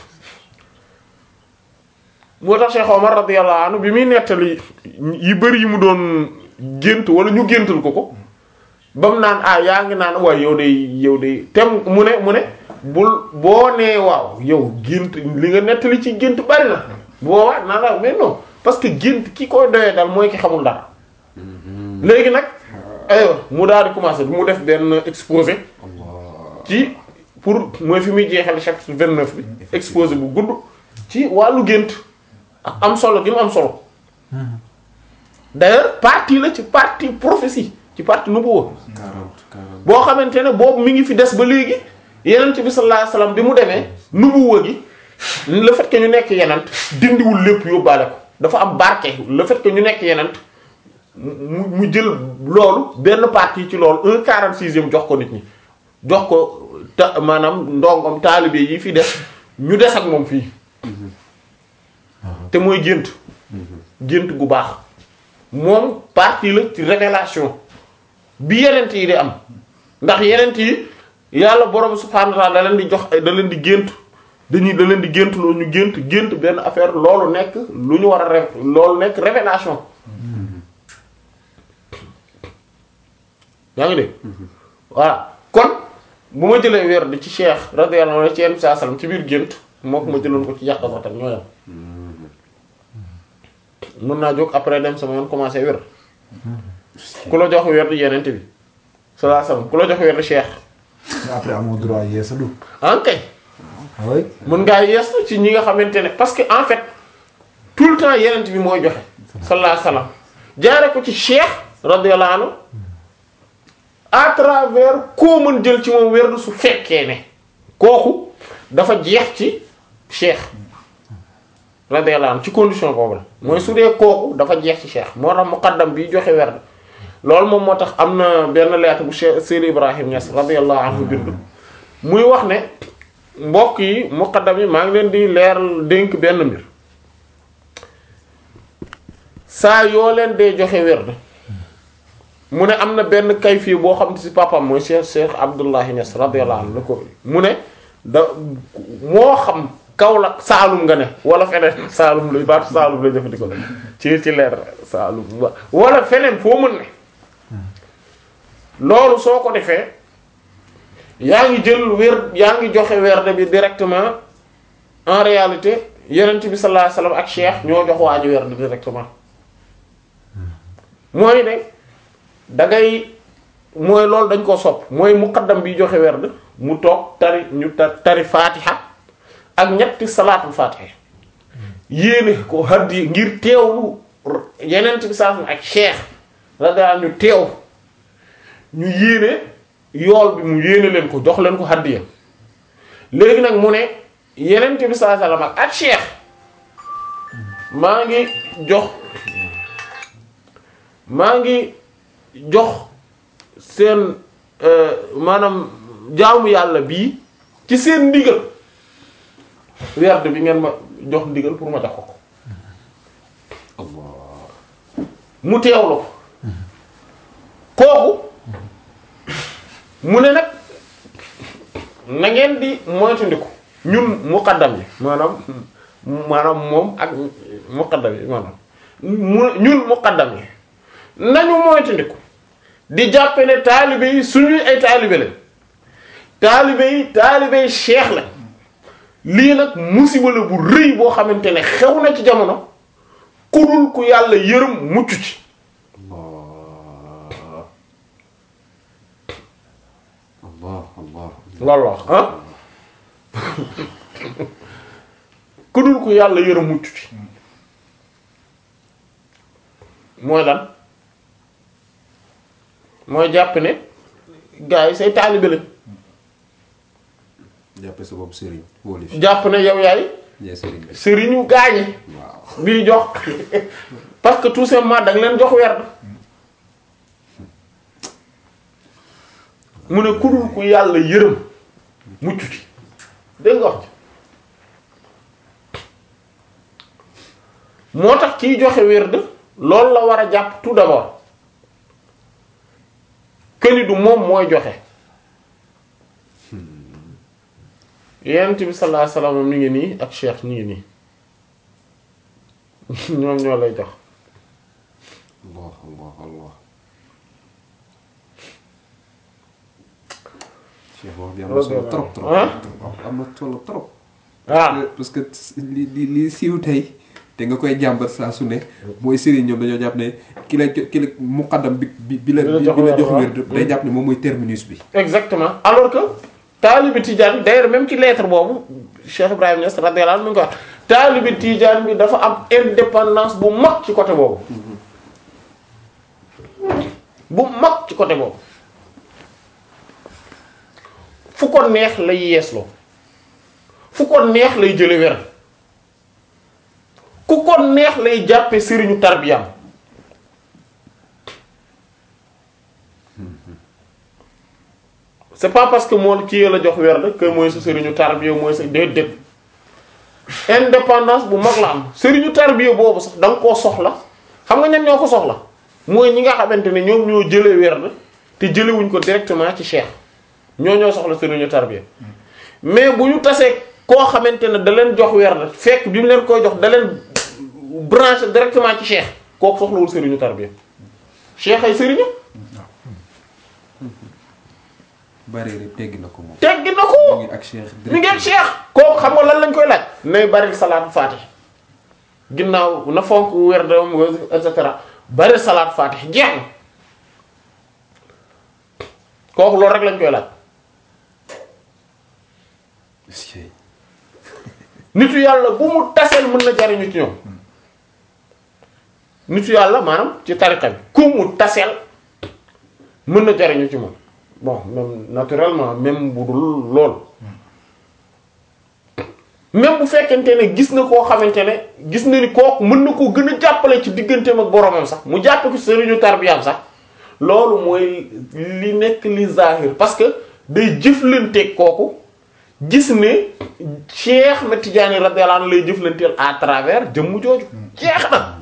moo tax Cheikh Omar radiyallahu anhu bi muy nettali yi bëri yi mu doon gént wala ñu géntal ko ko ba mu naan ah yaa ngi naan waaye yow de yow de tem mu ne mu ne bul boo nee waaw yow gént li nga nettali ci gént bari na boobaa naa la mais non parce que gént ki koy doyee dal mooy ki xamul dara léegi nag aywa mu daal di commencer mu def benn exposé ci pour mooy fi muy jeexal chapitre 29 bi exposé bu gudd ci wàllu gént ak am solo gi mu am solo d'ailleurs partie la ci partie prophétie ci partie nubuwwa 40 40 boo xamante ne boobu mi ngi fi des ba léegi yenent bi sallallahu alayhi wasallam bi mu demee nubuwwa gi le fait que ñu nekk yenent dindiwul lépp yóbbaale ko dafa am barke le fait que ñu nekk yenent mu mu jël loolu benn partie ci loolu un quarante sixième jox ko nit ñi jox ko ta maanaam ndongom taalibe yi fi des ñu des ak moom fii te mooy gént gént gu baax moom partie la ci révélation bi yenent yi di am ndax yenent yi yàlla borom subhaanahu wa ta'ala da leen di jox da leen di gént dañuy da leen di gént loolu ñu gént gént benn affaire loolu nekk lu ñu war a ré loolu nekk révélation yaa ngi dégg voilà kon bu ma jëlee weer di ci cheikh radiyallahu anhu ci yenn saa salaam ci biir gént moo ko ma jëloon ko ci yàq sax tam ñoo yam mën naa jóg après dem sama yoon commencé wér ku la jox wér di yenente bi sallallahu alayhi wasallam ku la jox wér di cheikh après amoo droit yeesalu. ankay oui. mën ngaa yeesu ci ñi nga xamante ne parce que en fait tout le temps yenent bi mooy joxe sallallahu alayhi wasallam jaare ko ci cheikh radiyallahu anhu à travers koo mën jël ci moom wér su fekkee ne kooku dafa jeex ci cheikh radiyallahu anhu ci condition boobu la mooy su dee kooku dafa jeex ci cheikh moo tax muqaddam bi joxe werd loolu moom moo tax am na benn lettre bu cheikh Seydi Ibrahim Niass radiyallahu anhu bind muy wax ne mbokk yi muqaddam yi maa ngi leen di leeral dénk benn mbir saa yoo leen dee joxe werd mu ne am na benn kayfi boo xam ne ci papam mooy cheikh cheikh Abdullahi Niass radiyallahu anhu la ko mu ne da moo xam Kaolack Saalum nga ne wala feneen Saalum la baatu Saalum la jëfandikoo ci ci leer Saalum wa- wala feneen foo mën ne loolu soo ko defee yaa ngi jël wér yaa ngi joxe werde bi directement en réalité yonent bi sallallahu alayhi wasallam ak cheikh ñoo jox waa ji werde directement mooy ne da ngay mooy loolu dañ ko sopp mooy muqaddam bi joxe werd mu toog tari ñu tar tari fatiha ak ñetti salaatul fatiha yéene ko haddi ngir teewlu yenent bi saa ak cheikh radiyallahu anhu ñu teew ñu yéene yool bi mu yéene leen ko jox leen ko haddiya léegi nag mu ne yenent bi saa sallam ak ak cheikh maa ngi jox maa ngi jox seen euh, maanaam jaamu yàlla bii ci seen ndigal werd bi ngeen ma jox ndigal pour ma jox ko ko Allah mu teewlu ko kooku mu ne nag na ngeen di moytandiku ñun muqaddam yi maanaam maanaam moom ak muqaddam yi maanaam mu ñun muqaddam yi nañu moytandiku di jàppe ne taalibe yi suñuy ay taalibe lañ taalibe yi taalibe yi cheikh la lii nag musiba la bu rëy boo xamante ne xew na ci jamono ku dul ku yàlla yërëm mucc ci Allah Allah Allah loolu la wax ah ku dul ku yàlla yërëm mucc ci mooy lan mooy jàpp ne gars yi say taalibe lañ jàppe sa bopp sëriñ wóoli fi jàpp ne yow yaay ñee sëriñ bi sëriñu gaañi waaw bii jox parce que tout simplement da nga leen jox werd mu ne ku dul ku yàlla yërëm mucc ci dégg nga wax ci moo tax kiy joxe werd loolu la war a jàpp tout d'abord këni du moom mooy joxe yonent bi sallallahu alayhi wasallam mi ngi nii ak cheikh ñu ngi nii ñoom ñoo lay jox Allah Allah Allah Cheikh wax bi am na solo trop trop ah am na solo trop waaw parce que li li li siiw tey te nga koy jàmbat saa su ne mooy sëriñ ñoom dañoo jàpp ne ki la jo- ki la muqaddam bi bi bi la Bi la bi jox la wér, jox waaw. wér day jàpp ne moom mooy terminus bi exactement alors que taalibi Tidiane d'ailleurs même ci lettre boobu Cheikh Ibrahim Niass radiyallahu anhu mi ngi ko wax taalibi Tidiane bi dafa am indépendance bu mag ci côté boobu bu mag ci côté boobu fu ko neex lay yeesloo fu ko neex lay jële wer ku ko neex lay jàppe sëriñu tarbiyam c'est pas parce que moom kii la jox werd que mooy sa sëriñu tarbiya mooy sa déedéet indépendance bu mag la am sëriñu tarbiya boobu sax da nga koo soxla xam nga ñan ñoo ko soxla mooy ñi nga xamante ne ñoom ñoo jëlee werd te jëlewuñ ko directement ci cheikh ñoo ñoo soxla sëriñu tarbiya mais bu ñu tasee koo xamante ne da leen jox werd fekk bi mu leen koy jox da leen branché directement ci cheikh kooku soxlawul sëriñu tarbiya cheikh ay sëriñu bari rek teggi na ko moom teggi na mu ko ngi ak Cheikh mi ngeen cheikh kooku xam nga lan lañ koy laaj nay bari salaatu faatih ginnaaw na fonk werdam et cetera bari salaatu faatih jeex na kooku loolu rek lañ koy laaj Cheikh nitu yàlla bu mu taseel mën na jariñu ci ñoom nitu yàlla maanaam ci tariqa bi ku mu taseel mën na jariñu ci moom bon même naturellement même bu dul lool même bu fekkente ne gis na koo xamante ne gis na ni kooku mën na koo gën a jàppale ci digganteem ak boromam sax mu jàppe ko sëriñu tarbiyaam sax loolu mooy li nekk li zahir parce que day jëflanteeg kooku gis ne Cheikh na Tidiane radiyallahu anhu lay jëflanteel à travers jëmm jooju jeex na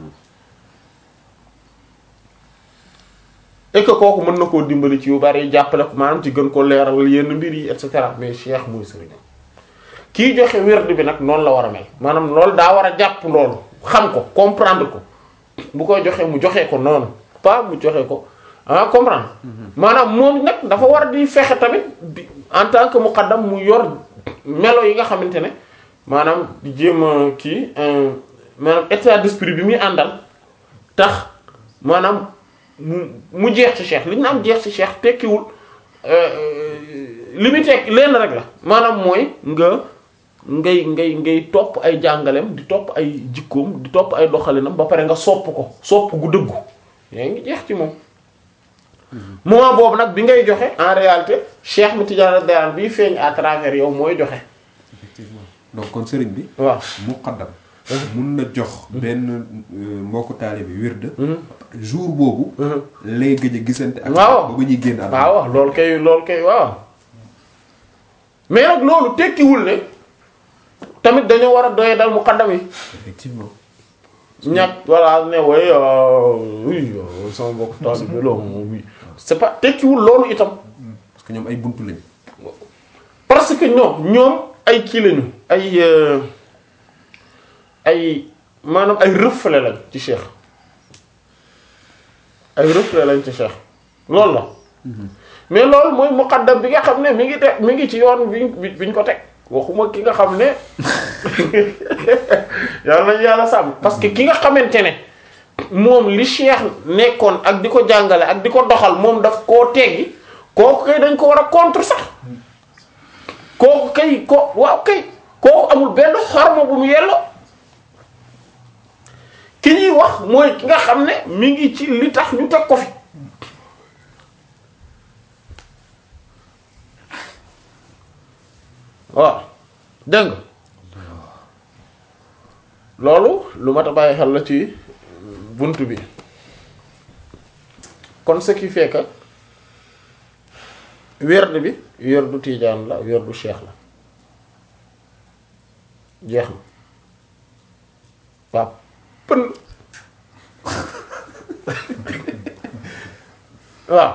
et que kooku mën na koo dimbali ci yu bari jàppale ko maanaam ci gën ko leeral yenn mbir yi et cetera mais Cheikh mooy sëriñ kii joxe wird bi nag noonu la war a mel maanaam loolu daa war a jàpp loolu xam ko comprendre ko bu koy joxe mu joxe ko noonu pas mu joxe ko ah comprendre maanaam moom nag dafa war di fexe tamit di en tant que muqaddam mu yor melo yi nga xamante ne maanaam di jéem a kii euh, maanaam état d'esprit bi muy àndal tax maanaam mu mu jeex ci cheikh li ñu naan jeex ci cheikh tekkiwul li muy tekki lenn rek la maanaam mooy nga ngay ngay ngay topp ay jàngaleem di topp ay jikkoom di topp ay doxalinam ba pare nga sopp ko sopp gu dëggu yaa ngi jeex ci moom moment boobu nag bi ngay joxe en réalité cheikh mi Tidiane Dayane bii feeñ à travers yow mooy joxe effectivement donc kon sëriñ bi waaw muqaddam mun na jox benn euh, mbokku taalibe wird jour boobu lay gëj a gisante ak Waaw. ba ba ñuy génn àdduna waaw waaw loolu kay loolu kay waaw mais nag loolu tekkiwul ne tamit dañoo war a doye dal muqaddam yi effectivement ñàkk voilà ne way oui euh, sama mbokk taalibe la oui c'est pas tekkiwul loolu itam parce que ñoom ay buntu lañ parce que ñoom ñoom ay kii lañu ay euh, ay maanaam ay reflet lañ ci cheikh ay reflet lañ ci cheikh loolu la mais loolu mooy muqaddam bi nga xam ne mi ngi teg mi ngi ci yoon bi bi biñ ko teg waxuma ki nga xam ne yàlla nañu yàlla sàmm parce que ki nga xamante ne moom li cheikh nekkoon ak di ko jàngale ak di ko doxal moom daf koo teggi kooku kay dañ ko war a contre sax kooku kay ko waaw kay kooku amul benn xorma bu mu yelloo ki ñuy wax mooy ki nga xam ne mi ngi ci li tax ñu teg ko fi waaw dégg nga loolu lu mat a bàyyi xel la ci bunt bi kon ce qui fait que werd bi werdu tiijaan la werdu cheikh la jeex na waaw pën waaw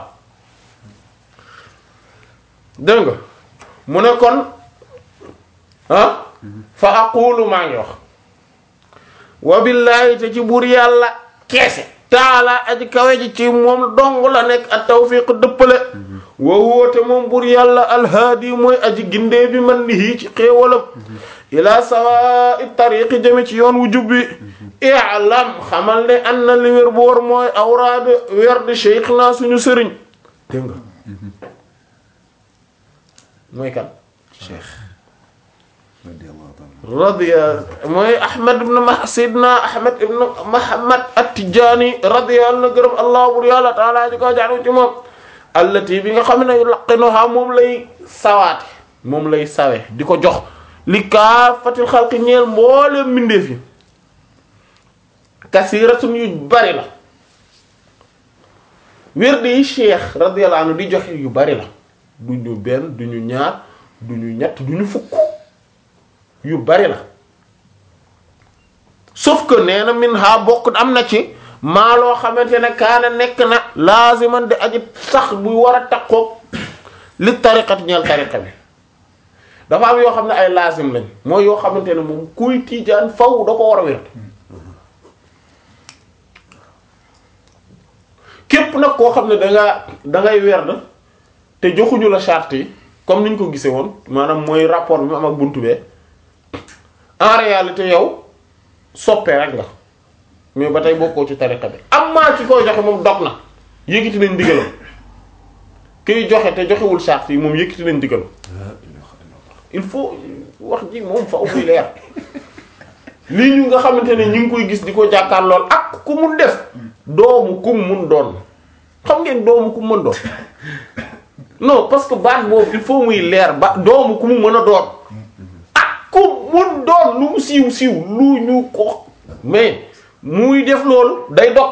dégg nga mu ne kon ah fa aqulu maa ngi wax wa billahi te ci buur yàlla keese taala aji kawe ji ci moom dong la nekk ak tawfiq dëppale wa woote moom bur yàlla alhaadi mooy aji gindee bi man nihi ci xéewalam ila sawa'i tariqi jëme ci yoon wu jubbi i'lam xamal ne an na li wér boor mooy awraad werd cheikh naa suñu sëriñ dégg nga mooy kan cheikh radiyallahu ta'ala radiya mooy ahmad ibn ma sidna ahmad ibn muhammad at-tijani radiyallahu na gërëm allah bur yàlla taala ji ko jaanu ci moom allati bi nga xam ne laqinuha moom lay sawaate moom lay sawe di ko jox li kaafatil xalqi ñeel mbooleem mbindeef yi kasiratun yu bari la wérde yi cheikh radiyallahu anhu di joxe yu bari la du ñu benn du ñu ñaar du ñu ñett du ñu fukk yu bari la sauf que nee na min ha bokk am na ci maa loo xamante ne kaana nekk na laaziman di aji sax buy war a takkoog li tariqat ñeel tariqa bi dafa am yoo xam ne ay laazim lañ mooy yoo xamante ne moom kuy tiijaan faw da ko war a wér képp nag koo xam ne danga dangay werd te joxuñu la charte yi comme niñ ko gisee woon maanaam mooy rapport bi mu am ak buntu bee en réalité yow soppe rek nga mais ba tey bokkoo ci tariqa bi am maa ci koy joxe moom dog na yëkkati nañ ndigalam kiy joxe te joxewul charte yi moom yëkkati nañ ndigalam il faut wax ji moom fa muy leer lii ñu nga xamante ne ñu ngi koy gis di ko jàkkaar lool ak ku mun def doomu kum mun doon xam ngeen doomu kum mën doon non parce que baat boobu il faut muy leer ba doomu ku mu mën a doon ak ku mun doon lu mu siiw siiw lu ñu ko mais muy def loolu day dog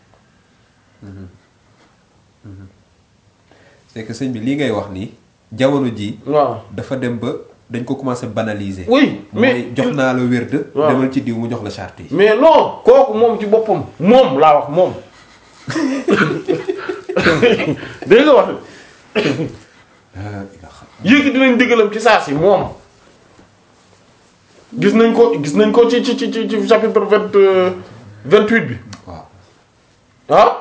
c'est que sëñ bi lii ngay wax nii jamono ji waaw dafa dem ba dañ ko commencé banaliser. oui mais mooy jox naa la wérd waaw. demal ci diw mu jox la charte yi. mais non kooku moom ci boppam moom laa wax moom dégg nga wax yéegi dinañ diggalam ci saa si moom gis nañ ko gis nañ ko ci ci ci ci ci chapitre vingt vingt huit bi waaw ah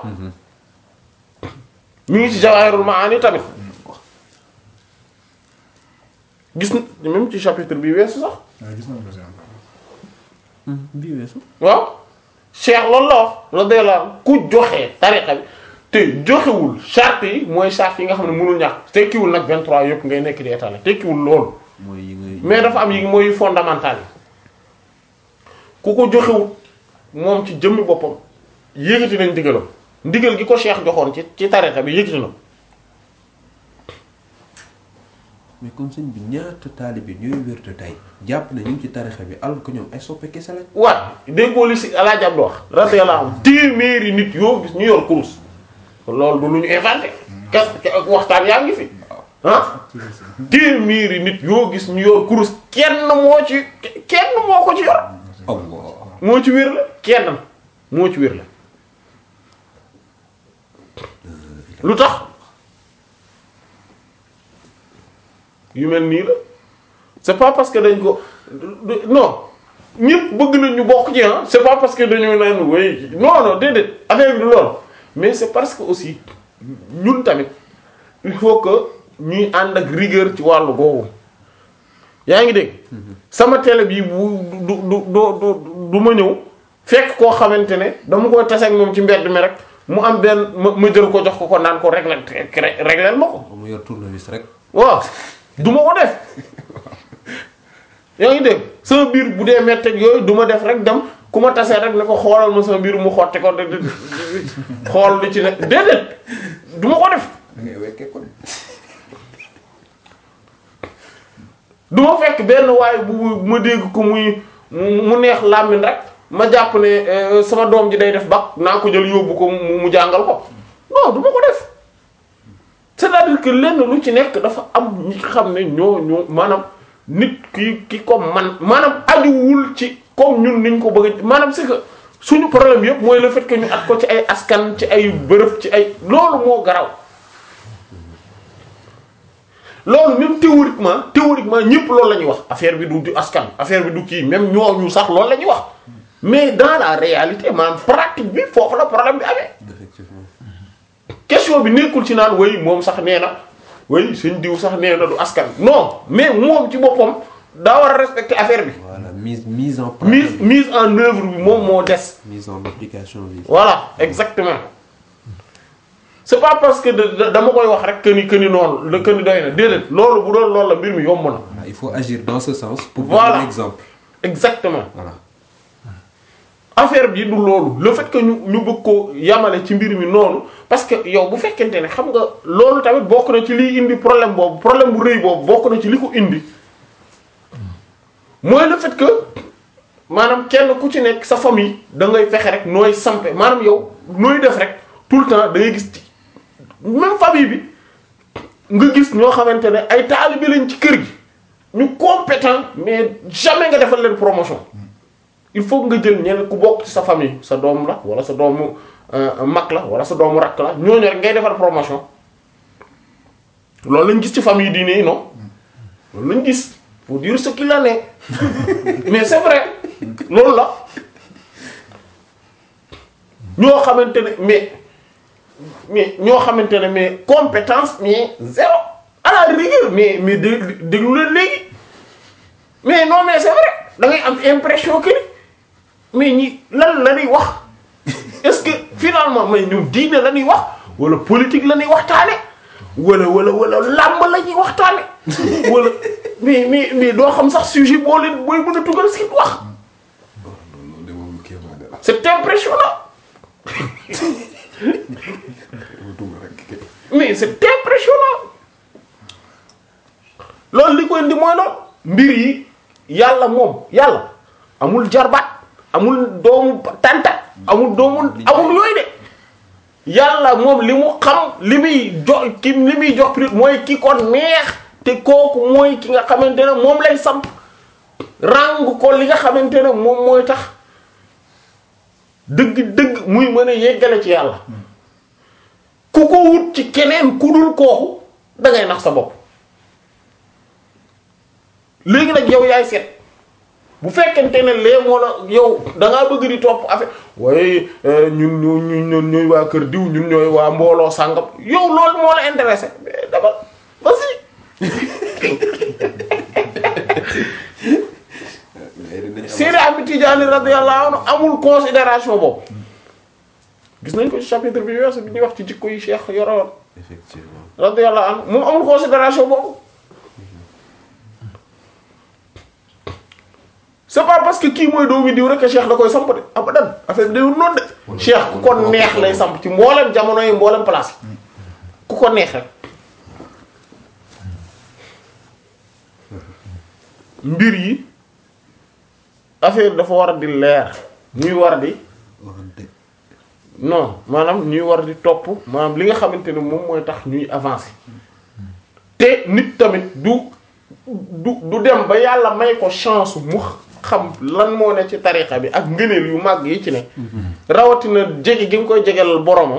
mi ngi ci Jawahirul Maani tamit gis na même ci chapitre bi weesu sax waaw gis nañ ko si am. bii weesu. waaw cheikh loolu la wax radiyallahu anhu ku joxe tariqa bi te joxewul charte yi mooy charte yi nga xam ne mënul ñàkk tekkiwul nag 23 yëpp ngay nekk di étaler tekkiwul loolu mooy yi ngay. mais dafa am yi mooy fondamental yi ku ko joxewul moom ci jëmmi boppam yëkkati nañ ndigalam ndigal gi ko cheikh joxoon ci ci tariqa bi yëkkati na mais comme sëñ bi ñaata taalibe ñooy wérd tey jàpp na ñu ngi ci tarixa bi alors que ñoom ay soppe kese lañ. waat déggoo li si alaaji Abdu wax radiyallahu anhu téeméeri nit yoo gis ñu yor kurus loolu du lu ñu inventé kas waxtaan yaa ngi fi ah téeméeri nit yoo gis ñu yor kurus kenn moo ci kenn moo ko ci yor Allah. moo ci wér la kenn moo ci wér la lu tax yu mel nii la c'est pas parce que dañ ko du- non ñëpp bëgg nañ ñu bokk ci ah c'est pas parce que dañu naan way non non déedéet affaire bi du loolu mais c'est parce que aussi ñun tamit il faut que ñuy ànd ak rigueur ci wàllu googu yaa ngi dégg sama télé bi bu du du du du du ma ñëw fekk koo xamante ne dama koy tase ak moom ci mbedd mi rek mu am benn ma ma jël ko jox ko ko naan ko régler régler ma ko mu yor tournevis rek. waaw du ma ko def yaa ngi dégg sama biir bu dee metteeg yooyu du ma def rek dem ku ma tasee rek ne ko xoolal ma sama biir mu xotti ko de- de- de- xool li ci ne déedéet du ma ko def da ngay wekkee ko. du ma fekk benn waaye bu bu ma dégg ko muy mu mu neex làmmiñ rek ma jàpp ne euh, sama doom ji day def bac naa ko jël yóbbu ko mu mu jàngal ko non du ma ko def c'est-à-dire que lenn lu ci nekk dafa am ñi xam ne ñoo ñoo maanaam nit ki ki ko man maanaam ajuwul ci comme ñun niñ ko bëgg a maanaam c'est que suñu problème yëpp mooy le fait que ñu at ko ci ay askan ci ay bërëb ci ay loolu moo garaw loolu même théoriquement théoriquement ñëpp loolu la ñuy wax affaire bi du du askan affaire bi du kii même ñooñu sax loolu la ñuy wax mais dans la réalité maanaam pratique bi foofu la problème bi amee effectivement. question bi nekkul ci naan way moom sax nee na way suñ diw sax nee na du askan non mais moom ci boppam daa war a respecter affaire bi voilà mise mise en mise pratique mise en œuvre bi moom moo des mise en application bi. voilà exactement c'est pas parce que da- da- dama koy wax rek que ni que ni noonu la que ni doy na déedéet loolu bu doon loolu la mbir mi yomb na Voilà, il faut agir dans ce sens pour Voilà. donner l'exemple. exactement Voilà. affaire bi du loolu le fait que ñu ñu bëgg ko yamale ci mbir mi noonu parce que yow bu fekkente ne xam nga loolu tamit bokk na ci liy indi problème boobu problème bu rëy boobu bokk na ci li ko indi mooy le fait que maanaam kenn ku ci nekk sa famille da ngay fexe rek nooy sampe maanaam yow nooy def rek tout le temps da ngay gis ci même famille bi nga gis ñoo xamante ne ay taalibe lañ ci kër gi ñu compétent mais jamais nga defal leen promotion il faut que nga jël ñenn ku bokk ci sa famille sa doom la wala sa doomu euh, mag la wala sa doomu rakk la ñooñu rek ngay defal promotion loolu lañ gis ci famille diine yi non loolu lañ gis pour dire ce qu'il en est mais c'est vrai loolu la ñoo xamante ne mais mais ñoo xamante ne mais compétence mais zéro à la rigueur mais mais dé déglu leen léegi mais non mais c'est vrai da ngay am impression que ni mais ñi lan la ñuy wax est-ce que finalement mais ñoom diine la ñuy wax wala politique la ñuy waxtaane wala wala wala làmb la ñuy waxtaane wala mais mais mais doo xam sax sujet boo leen booy mën a tugal si wax loolu de moom kéemaane la. c'est impressionnant Duma rek. mais c'est impressionnant loolu li koy indi mooy loolu mbir yi yàlla moom yàlla amul jarbaat amul doomu tanta amul doomu amul yooyu de yàlla moom li mu xam li muy jox ki li muy jox prix mooy ki ko neex te kooku mooy ki nga xamante ne moom lay samp ràng ko li nga xamante ne moom mooy tax dëgg-dëgg muy mën a yeggale ci yàlla ku ko wut ci keneen ku dul kooku da ngay nax sa bopp léegi nag yow yaay seet bu fekkente ne lee moo la yow da ngaa bëgg di topp affaire waaye ñun ñu ñun ñun ñooy waa kër diw ñun ñooy waa mbooloo sàngam yow loolu moo la intéressé mais dama vas-y Seydi Ahmed Tidiane radiyallahu anhu amul considération boobu gis nañ ko ci chapitre bi weesu bi ñuy wax ci jikko yi Cheikh yoroon effectivement radiyallahu anhu moom amul considération boobu c'est pas parce que kii mooy doomi diw rek que Cheikh da koy samp de abadan affaire bi dayul noonu de Cheikh ku ko neex lay samp ci mboolem jamono yi mboolem place yi ku ko neex rek mbir yi affaire dafa war a di leer ñuy war a di waxante non maanaam ñuy war di topp maanaam li nga xamante ne moom mooy tax ñuy avancer te nit tamit du du du dem ba yàlla may ko chance mu xam lan moo ne ci tarixa bi ak ngëneel yu màgg yi ci ne rawatina jege gi nga koy jegelal boromam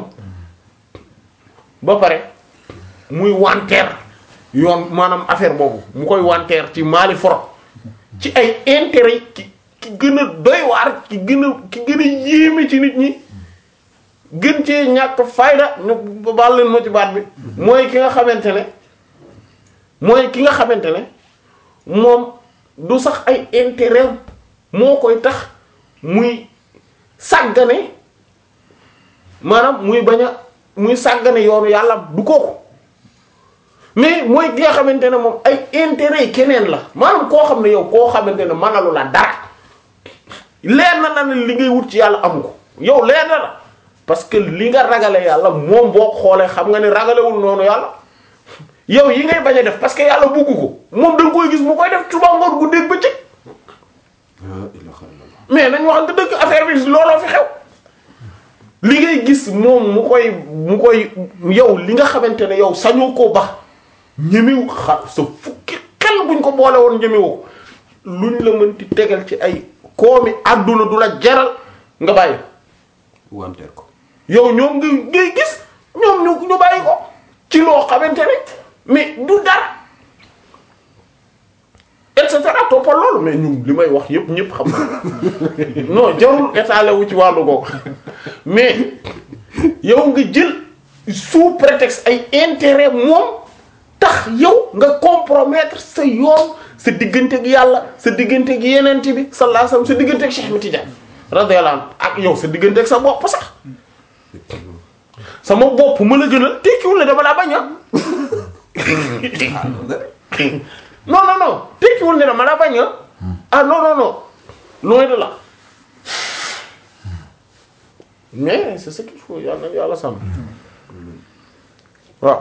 ba pare muy wanteer yoon maanaam affaire boobu mu koy wanteer ci maali foro ci ay intérêt ki ki gën a doy waar ki gën a ki gën a yéeme ci nit ñi gën cee ñàkk fayda ñu baal leen ma ci baat bi mooy ki nga xamante ne mooy ki nga xamante ne moom du sax ay intérêt moo koy tax muy sàggane maanaam muy bañ a muy sàggane yoonu yàlla du kooku mais mooy ki nga xamante ne moom ay intérêt yi keneen la maanaam koo xam ne yow koo xamante ne mënalu la dara leer na la ne li ngay wut ci yàlla amu ko yow leer na la parce que li nga ragale yàlla moom boo xoolee xam nga ne ragalewul noonu yàlla yow yi ngay bañ a def parce que yàlla bugg ko moom da nga koy gis mu koy def suba ngoon guddeeg bëccëg ah ilaha illallah mais nañ waxante dëgg affaire bi looloo fi xew li ngay gis moom mu koy mu koy yow li nga xamante ne yow sañoo koo ba ñemewu xa sa fukki xel buñ ko boole woon ñemewu luñ la mënti tegal ci ay koomi àdduna du la jaral nga bàyyi wanteer ko yow ñoom nga ngay gis ñoom ñu ñu bàyyi ko ci loo xamante ne mais du dara et cetera toppal loolu mais ñun li may wax yépp ñépp xam na non jarul étaler wu ci wàllu googu mais yow nga jël sous prétexte ay intérêt moom tax yow nga compromettre sa yoon sa diggante ak yàlla sa diggante ak yeneen bi sallallahu alayhi wasallam sa diggante ak Cheikh Ahmed Tidiane radiyallahu anhu ak yow sa diggante ak sa bopp sax sama bopp ma la gënal tekkiwul ne dama laa bañ a non non non tekkiwul ne dama laa bañ a ah non non non loin de là mais c'est ce qu'il faut yàlla yàlla sàmm waaw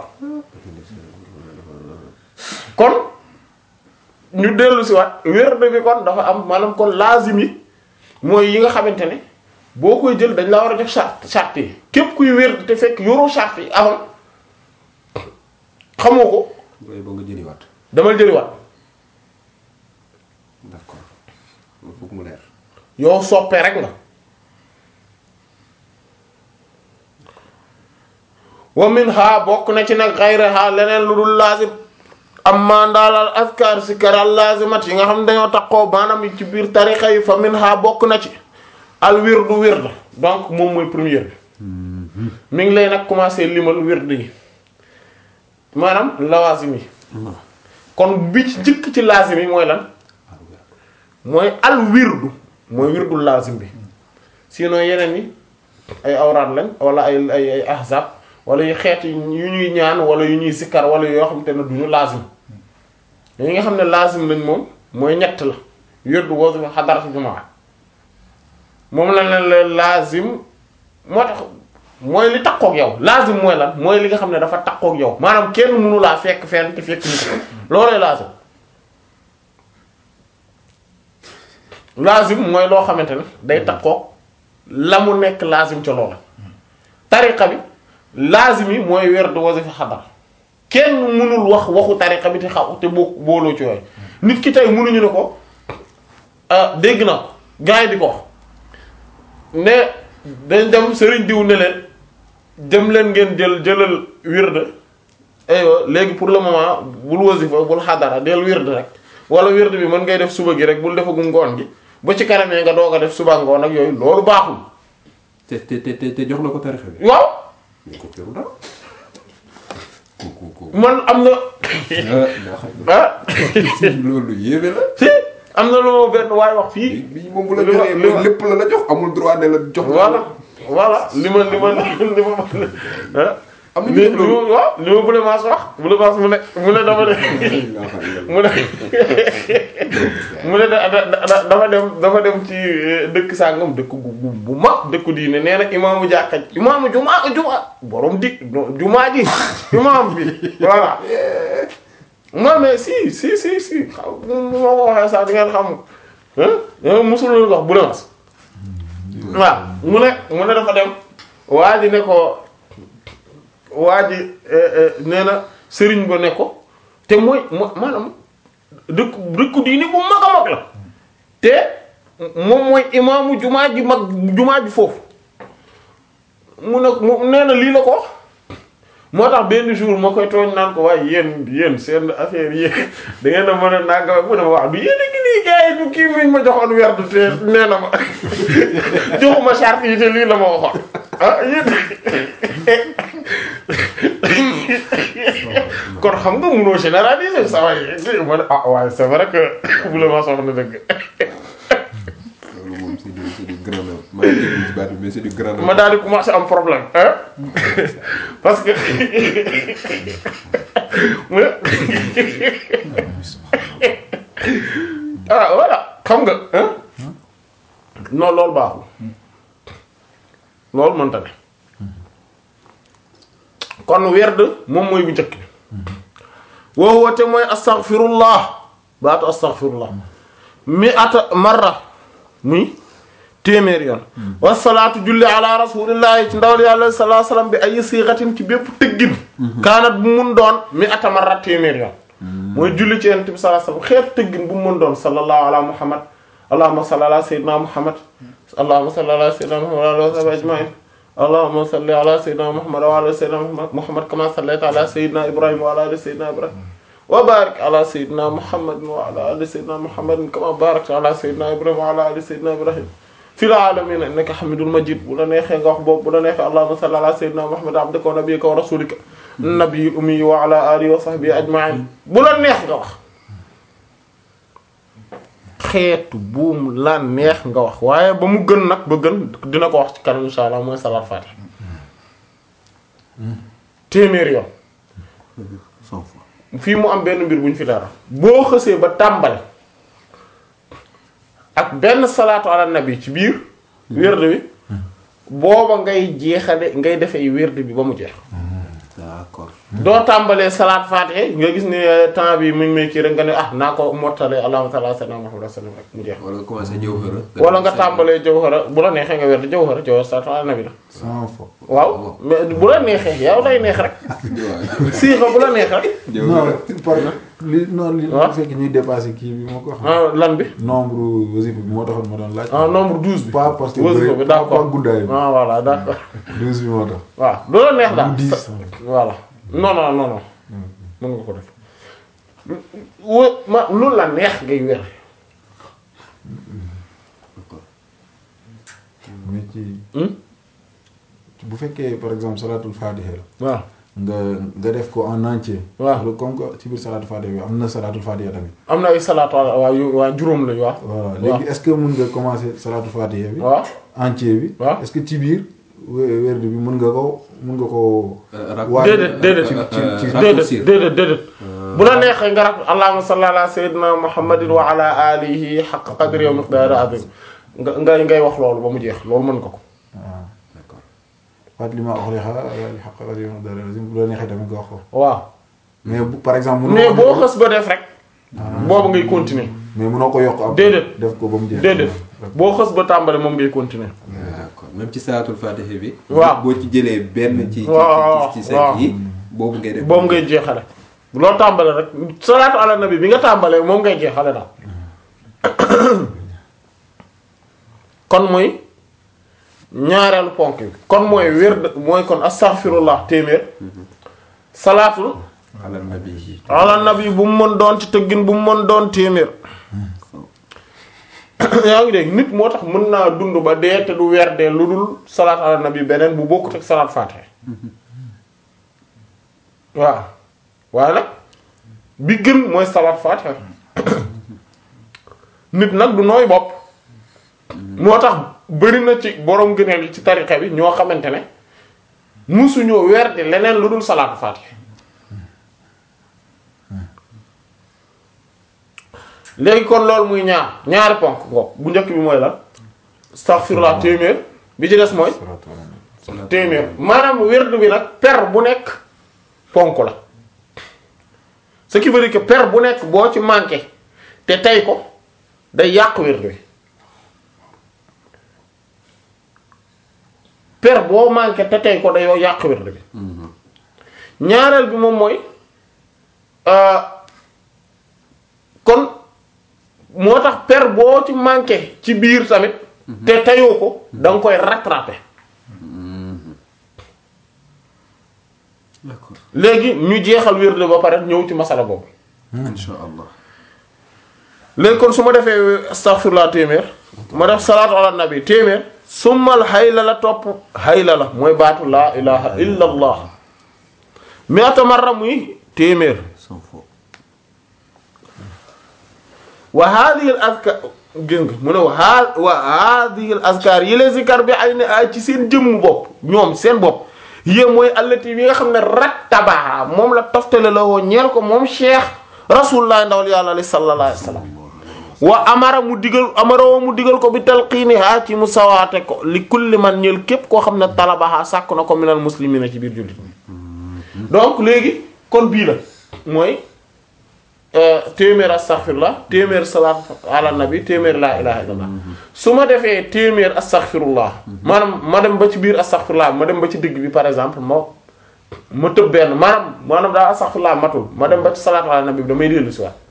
kon ñu dellu si waat werd bi kon dafa am maanaam kon lazim yi mooy yi nga xamante ne boo koy jël dañ la war a jox charte charte yi képp kuy werd te fekk yoroo charte yi avant xamoo ko booy ba nga jëliwaat damal jëliwaat d'accord loolu foog mu leer yow soppee rek nga wa minha bokk na ci nag ghayraha leneen lu dul lazim amma ndaalal askar si karal lazimat yi nga xam ne dañoo takkoo maanaam yi ci biir tarixa yi fa minha bokk na ci al wirdu wird donc moom mooy première bi mi ngi lay nag commencer limal wird yi maanaam lawazim yi kon bi ci jëkk ci lazim yi mooy lan mooy al wirdu mooy wirdul lazim bi sinon yeneen yi ay awraat lañ wala ay ay ay ahzab wala yu xeet yu ñuy ñaan wala yu ñuy sikkar wala yoo xam te ne duñu lazim yi nga xam ne lazim lañ moom mooy ñett la wirdu wazifa xadaratu jumaa moom la leen la lazim moo tax mooy li takkook yow lazim mooy lan mooy li nga xam ne dafa takkook yow maanaam kenn mënu laa fekk fenn te fekk ñu ko loolooy lazim lazim mooy loo xamante ne day takkook la mu nekk lazim ca loola tariqa bi lazim yi mooy werd wasifa xadar kenn mënul wax waxu tariqa bi te xaw te boo booloo ci yooyu nit ki tey mënuñu ne ko ah dégg na ko gars yi di ko wax ne dañ dem sëriñ diw ne leen dem leen ngeen jël jëlal wird aywa léegi pour le moment bul wasifa bul xadara del wird rek wala wird bi mën ngay def suba gi rek bul defagum ngoon gi ba ci kanamee nga doog a def suba ngoon ak yooyu loolu baaxul te te te te jox na ko tarixa bi waaw mais ko teru dara ko ko ko man am na moo xam ah ne loolu yéeme la si am na lu ma benn waay wax fii bi moom bu la li ma- joxee li ma- mooy lépp la la jox amul droit ne la jox voilà voilà li ma li ma li ma ah Am na ñu li def loolu. li ma waaw li ma Boule Mass wax Boule Mass mu ne mu ne dama ne mu ne mu ne da da da dafa dem dafa dem ci eh, dëkk sàngam dëkk bu bu bu mag dëkku diine nee na imaamu jàkka ji imaamu jumaa jumaa borom di non, jumaa ji imaam bi voilà non mais si si si si xaw ma ko waxee sax di ngeen xam ah mosul leen wax Boule Mass waaw mu ne mu ne dafa dem waa ji ne ko waa ji nee na sëriñ ba ne ko te mooy mo- maanaam dëkku dëkku diini bu mag a mag la te moom mooy imaamu jumaa ji mag jumaa ji foofu mu ne mu nee na lii la ko wax moo tax benn jour ma koy tooñ naan ko waaye yéen yéen seen affaire yi da ngeen a mën a nanga mu ne ma wax du yéen a ngi nii gars yi du kii miñ ma joxoon werdu te nee na ma joxuma charte yi te lii la ma waxoon ah yéen kon xam nga mënoo généraliser sa waay ma ne ah waaye c'est vrai que bu la ma soxla dëgg loolu moom c'est du c'est du grand homme maa ngi déglu ci baat bi mais c'est du grand homme ma daal di commencer am problème hein parce que mu ne ah voilà xam nga hein non loolu baaxul loolu mënta ne kon werd moom mooy bu njëkk bi wa huwa te mooy astaghfirullah baatu astaghfirullah mi ata marra muy téeméer yoon wasalaatu julli ala rasulillahi ci ndawal yàlla sallallahu alayhi wasallam bi ay siixatin ci bépp tëggin kaanat bu mun doon mi ata marra téeméer yoon mooy julli ci yonent bi sallallahu alayhi wasallam xeetu tëggin bu mu mën doon sallallahu ala muhammad allahumma salli ala sayyidina muhammad allahumma salli ala sayyidina muhammad wa ala alihi wa sahbihi ajma'in اللهم صل على سيدنا محمد وعلى سيدنا محمد محمد كما صليت على سيدنا ابراهيم وعلى ال سيدنا ابراهيم وبارك على سيدنا محمد وعلى ال سيدنا محمد كما باركت على سيدنا ابراهيم وعلى ال سيدنا ابراهيم في العالمين انك حميد مجيد بولا نيخي nga wax bob بولا نيخي اللهم صل على سيدنا محمد عبدك ونبيك ورسولك nabiyul ummi wa ala alihi wa sahbihi ajma'in bu la neex nga wax xeetu buum la neex nga wax waaye ba mu gën nag ba gën dina ko wax ci kanam insha allah mooy salaat faatiha téeméer yoon cent fois fii mu am benn mbir bu ñu fi dara boo xësee ba tàmbale ak benn salaatu ala nabi ci biir wérd bi booba ngay jeexale ngay defee wérd bi ba mu jeex d'accord doo tàmbalee salaat faatiha nga gis ne temps bi mu ngi may kii rek nga ne ah naa ko mottalee allahumma salli ala sayyidina Muhammad sallam rek mu jeex wala nga commencé jawhara wala nga tàmbalee jawhara bu la neexee nga wérd jawhara jawhara salaatu ala nabi la cent fois waaw mais bu la neexee yow lay neex rek siixa bu la neex rek non par li non li waaw fekk ñuy dépassé kii bi moo ko xam ah lan bi nombre wasifa bi moo taxoon ma doon laaj ah nombre douze bi pas parce que wasifa bëri bi pas d'accord pas guddaay bi ah voilà d'accord douze bi moo tax waaw lu la neex daal Mu diis. sa- voilà non non non non mën nga ko def wa ma lu la neex ngay wér mais ci Hmm? bu fekkee par exemple salatul fatiha la waaw nga nga def ko en entier waaw. wala comme que ci biir salatul fatiha bi am na salatul fatiha tamit am na ay salaatu ala waaw yu waaw juróom lañu waaw voilà waaw léegi est-ce que mën nga commencer salatul fatiha bi waaw entier bi waaw. est-ce que ci biir wé- werd bi mën nga ko mën nga ko rak- waaj- déedéet déedéet ci ci ci déedéet raccourcir. déedéet déedéet bu la neexee nga rak allahumma salli ala sayyidina muhammadin wa ala alihi haqqa qadri wa miqdari azim nga nga ngay wax loolu ba mu jeex loolu mën nga ko waaw d'accord fàttali ma wax xaq rajo dara bu la neexee tamit nga wax ko waaw mais bu par exemple. mënoo mais ko boo def- xës ba def rek boobu ngay continuer mais mënoo ko yokk ab. Déedéet. def ko ba mu jeex. déedéet boo xës ba tàmbale moom ngay continuer d'accord même ci salaatul fatiha bi waaw. boo ci jëlee benn ci ci waaw, ci ci waaw. cinq yi boobu ngay def boobu ngay jeexale loo tàmbale rek salaatu ala nabi bi nga tàmbalee moom ngay jeexale daal kon mooy ñaareelu ponk bi kon mooy wér mooy kon astaghfirullah téeméer salaatul ala nabi ala nabi bu mu mën doon ci tëggin bu mu mën doon téeméer yaa ngi dégg nit moo tax mën naa dund ba dee te du weer dee lu dul salaat ala nabi beneen bu bokkut ak salaat faatiha waaw waaye nag bi gën mooy salaat faatiha nit nag du nooy bopp moo tax bëri na ci borom gëneel yi ci tarixa bi ñoo xamante ne musuñoo weer di leneen lu dul salaatu faatiha léegi kon loolu muy ñaar ñaari ponk ko bu njëkk bi mooy lan astaghfirullah téeméer bi ci des mooy salaatu ala nabi. téeméer maanaam wérdu bi nag per bu nekk ponk la ce qui veut dire que per bu nekk boo ci manqué te tey ko day yàq wérdu bi per boo manqué te tey ko day yàq wérdu bi ñaareel bi moom mooy euh, kon moo tax per boo ci manqué ci biir tamit te teyoo ko da nga koy rattraper d'accord léegi ñu jeexal wérde ba pare ñëw ci masala boobu insha allah léegi kon su ma defee astaghfirullah téeméer ma def salaatu ala nabi téeméer summal hayla la topp hayla la mooy baatu laa ilaha illa allah mi'ata marra muy téeméer cent fois wa hadhihi al azkar gis nga mu ne wa ha wa hadhihi al azkar yi les zikar bi ay ne ay ci seen jëmm bopp ñoom seen bopp yéen mooy allati bi nga xam ne rattabaha moom la toftale la woo ñeel ko moom cheikh rasulullah ndawal yàlla li sallallahu alayhi wa sallam wa amara mu digal amara woo mu digal ko bi talqiiniha ci mu sawaate ko li kulli man ñeel képp koo xam ne talabaha sàkk na ko minal muslimina ci biir jullit ñi donc léegi kon bii la mooy téeméer astaghfirullah téeméer salaat ala nabi téeméer laa ilaha illallah su ma defee téeméer astaghfirullah maanaam ma dem ba ci biir astaghfirullah ma dem ba ci digg bi par exemple ma ma tëb benn maanaam maanaam daa astaghfirullah matul ma dem ba ci salaat ala nabi bi damay dellu si waat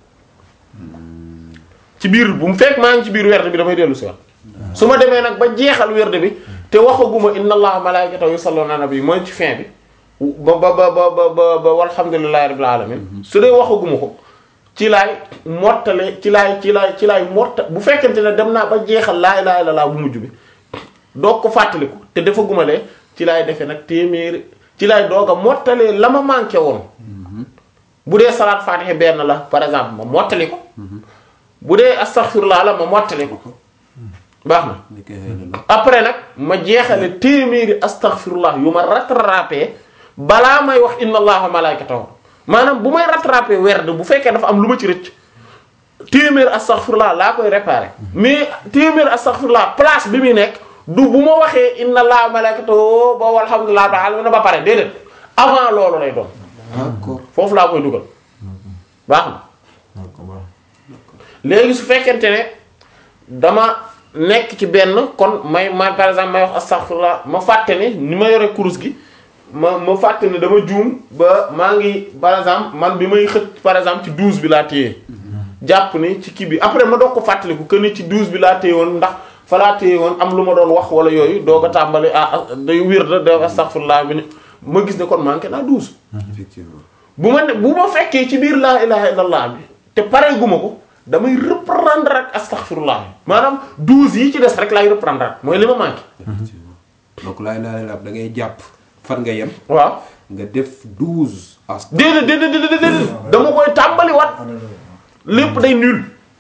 ci biir bu mu fekk maa ngi ci biir werde bi damay dellu si waat su ma demee nag ba jeexal werde bi te waxaguma inna allaha malaikatahu yusalluna ala nabi mooy ci fin bi ba ba ba ba ba ba ba walhamdulillahi rabbil alamin su dee waxaguma ko ci laay mottale ci laay ci laay ci laay motta bu fekkente ne dem naa ba jeexal laa ilaaha illallaah bu mujj bi doog ko fàttaliku te defaguma lee ci laay defee nag téeméeri ci lay doog a mottalee la ma manqué woon bu dee salaat faatiha benn la par exemple ma mottali ko bu dee astaghfirullah la ma mottali ko baax na ni koy xëy na après nag ma jeexale téeméeri astaghfirullah yu ma rattrapé balaa may wax inna allaha malaikatahu maanaam bu may rattrapé werd bu fekkee dafa am lu ma ci rëcc téeméer astaghfirullah laa koy réparé mais téeméer astaghfirullah place bi muy nekk du bu ma waxee inna allaha malaikatahu ba walhamdulillah ba alamin ba pare déedéet avant loolu lay doon d'accord foofu laa koy dugal baax na d'accord baax léegi su fekkente ne dama nekk ci benn kon may ma par exemple may wax astaghfirullah ma fàtte ne ni ma yore kurus gi ma ma fàtte ne dama juum ba maa ngi par exemple man bi may xët par exemple ci douze bi laa téye jàpp ni ci kii bi après ma doog ko fàttaliku que ni ci douze bi laa téye woon ndax fa laa téye woon am lu ma doon wax wala yooyu doog a tàmbali ah day wér da day astaghfirullah bi ni ma gis ne kon manqué naa douze effectivement bu ma ne bu ma fekkee ci biir laa ilaha illallah bi te pare guma ko damay reprendre ak astaghfirullah maanaam douze yi ci des rek laay reprendre ak mooy li ma manqué effectivement donc laay laay laab da ngay jàpp fan nga yem waaw nga def douze as déedéet déedéet déedéet déedéet dama koy tàmbali wat lépp day nul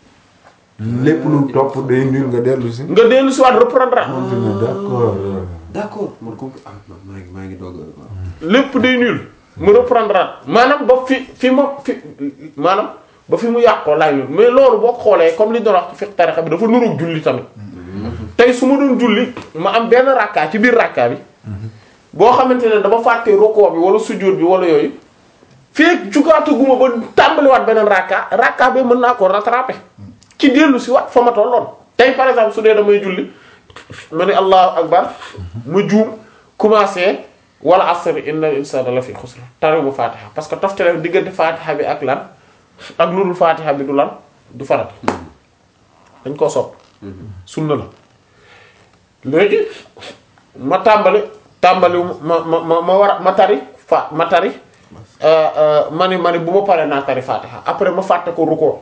lépp lu topp day nul nga dellu si. nga dellu si waat reprendre ak continuer d'accord. d'accord man comme ah man maa ngi maa ngi doog a waaw. lépp day nul mu reprendre at maanaam ba fi fi ma fi maanaam ba fi mu yàqoo laay nul mais loolu boo ko xoolee comme li ñu doon wax ci fiqh tarixa bi dafa nuroog julli tamit tey su ma doon julli ma am benn rakkaa ci biir rakkaa bi boo xamante ne dama fàtte rukoo bi wala sujjóot bi wala yooyu fekk jugaataguma ba tàmbaliwaat beneen rakkaa rakkaa bi mën naa ko rattraper ci dellu si waat fa ma tolloon tey par exemple su dee damay julli ma ne allahu akbar ma juum commencé wala asr inna insana la fi xusr tari bu fatiha parce que toftale diggante fatiha bi ak lan ak lu dul fatiha bi du lan du farat dañ koo sopp sunna la léegi ma tàmbali tàmbali ma ma ma ma war a ma tari fa ma tari ma ni ma ni bu ma paree naa tari fatiha après ma fàtte ko rukkoo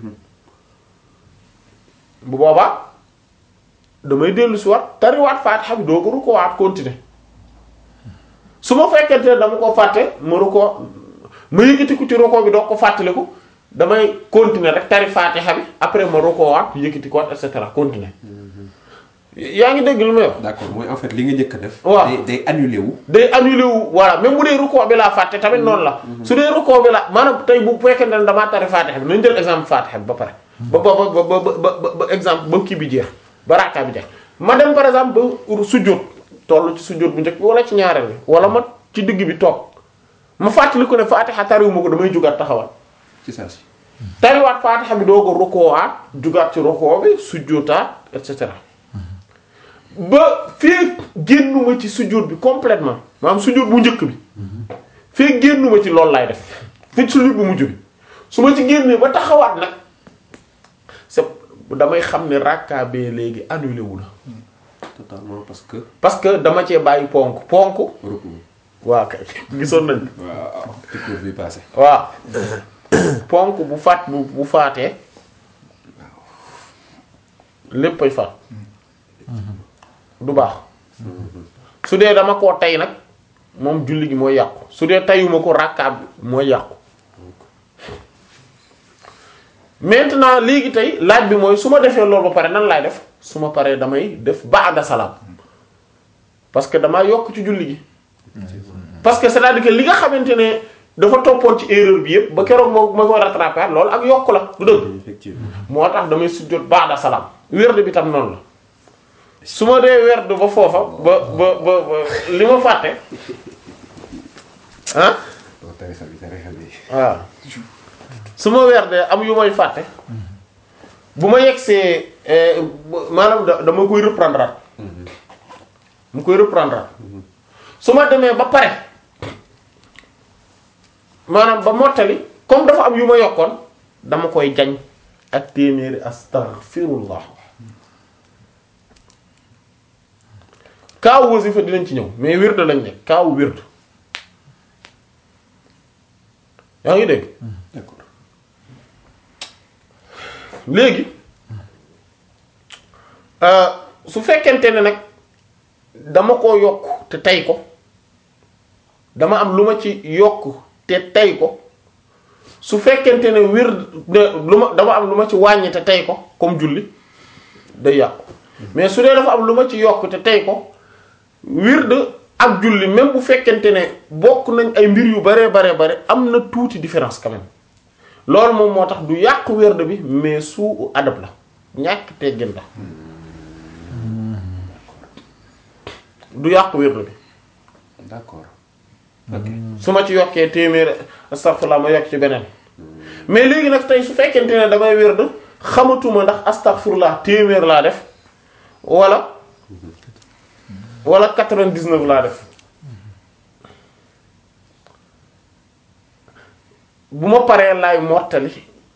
bu boobaa damay dellu si waat tariwaat fatiha bi doo ko rukkoo waat continuer su ma fekkente ne dama ko fàtte ma rukkoo ma yëkkati ko ci rukkoo bi doo ko fàttaliku damay continuer rek tari fatiha bi après ma rukkoo waat yëkkati ko waat et cetera continuer yaa ngi dégg lu may wax d'accord mooy en fait li nga njëkk a def. waaw day day annulé wu. day annulé wu voilà même bu dee rukkoo bi laa fàtte tamit noonu la su dee rukkoo bi la maanaam tey bu fekkente ne damaa tari fatiha bi nañ jël exemple fatiha bi ba pare ba ba ba ba ba ba ba exemple ba kii bi jeex ba raaka bi jeex ma dem par exemple ba sujjóot toll ci sujjóot bu njëkk bi wala ci ñaareel bi wala ma ci digg bi toog ma fàttali ko ne fatiha tariwuma ko damay jugaat taxawal ci saa si. tariwaat fatiha bi doo ko rukkoowaat jugaat ci rukkoo bi sujjóotaat et cetera ba fee génnuma ci sujjóot bi complètement maanaam sujjóot bu njëkk bi fee génnuma ci loolu laay def fi sujjóot bu mujj bi su ma ci génnee ba taxawaat nag c'est damay xam ne rakka bee léegi annulé wu la totalement parce que. parce que dama cee bàyyi ponk ponk rukk waa kay gisoon nañ waaw ci cours bi passé. waaw ponk bu faat bu bu faatee léppay faat du baax su dee dama koo tey nag moom julli gi mooy yàqu su dee teyuma ko rakkaab bi mooy yàqu maintenant léegi tey laaj bi mooy su ma defee loolu ba pare nan laay def su ma paree damay def ba'da salaam parce que damaa yokk ci julli gi parce que c'est-à-dire que li nga xamante ne dafa toppoon ci erreur bi yépp ba keroog moo ma koy rattraper loolu ak yokk la du dëgg effectivement. moo tax damay sujjóot ba'da salaam werd bi tam noonu la su ma dee werd ba foofa ba ba ba ba li ma fàtte ah doo tarixa bi tarixa bi. waaw su ma werdee am yu may fàtte bu ma yegsee eh, bu- maanaam da- dama koy reprendre at mu koy reprendre at su ma demee ba pare maanaam ba mottali comme dafa am yu ma yokkoon dama koy jañ ak téeméeri astaghfirullah kaawu wasifa dinañ ci ñëw mais wird lañ nekk kaawu wird yaa ngi dégg d'accord. léegi euh, su fekkente ne nag dama koo yokk te tey ko dama am lu ma ci yokk te tey ko su fekkente ne wir lu ma dama am lu ma ci wàññi te tey ko comme julli day yàqu mais su dee dafa am lu ma ci yokk te tey ko wird ak julli même bu fekkente ne bokk nañ ay mbir yu bare bare bare am na tuuti différence quand même loolu moom moo tax du yàq wird bi mais suu adab la ñàkk teggin la du yàq wird bi d'accord ok su ma ci yokkee téeméer astaghfirullah ma yokk ci beneen mais léegi nag tey su fekkente ne damay wird xamatuma ndax astaghfirullah téeméer laa def wala wala 99 laa def bu ma paree laay mottali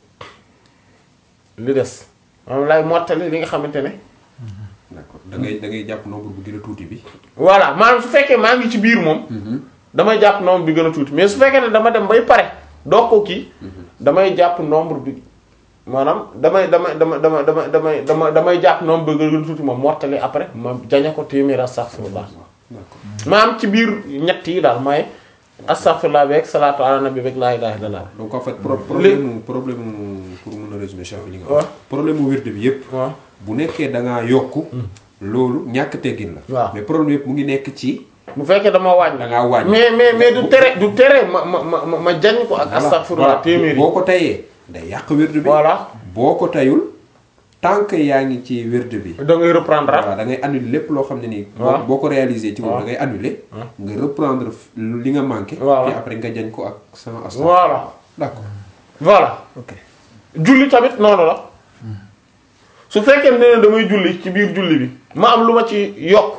li des maanaam laay mottali li nga xamante ne d'accord da ngay da ngay jàpp nombre bu gën a tuuti bi voilà maanaam su fekkee maa ngi ci biir moom damay jàpp nombre bi gën a tuuti mais su fekkee ne dama dem bay pare doo ko kii damay jàpp nombre bi maanaam damay damay dama dama dama damay dama damay jàpp nombre bi gën a tuuti ma mottali après ma jañe ko téeméer astaghfirullah d'accord maanaam ci biir ñett yi daal mooy astaghfirullah beeg salaatu ala nabi beeg laa ilaha illallah donc en fait pro problème mu problème mu pour mun a résumer chef li nga wax problème mu wird bi yépp waaw bu nekkee da ngaa yokk loolu ñàkk teggin la waaw. mais problème yépp mu ngi nekk ci bu fekkee dama wàññi da ngaa wàññi mais mais mais du tere du tere ma ma ma ma ma jañ ko ak astaghfirullah téeméer yi boo ko tayee day yàq wird bi voilà boo ko tayul tant que yaa ngi ci wird bi da ngay reprendre voilà da ngay annuler lépp loo xam ne nii boo waaw. boo ko réaliser ci moom waaw. da ngay annuler nga reprendre f- li nga manqué Voilà. puis après nga jañ ko ak sama asta voilà d'accord voilà ok julli tamit noonu la su fekkee ne damay julli ci biir julli bi ma am lu ma ci yokk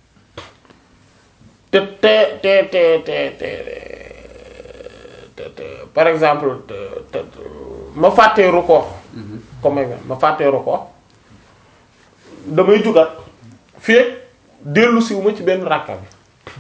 te te te te te te te te par exemple te te ma fàttee rukkoo comme exemple ma fàttee rukkoo damay jugat fii dellu siwu ma ci benn ràkka bi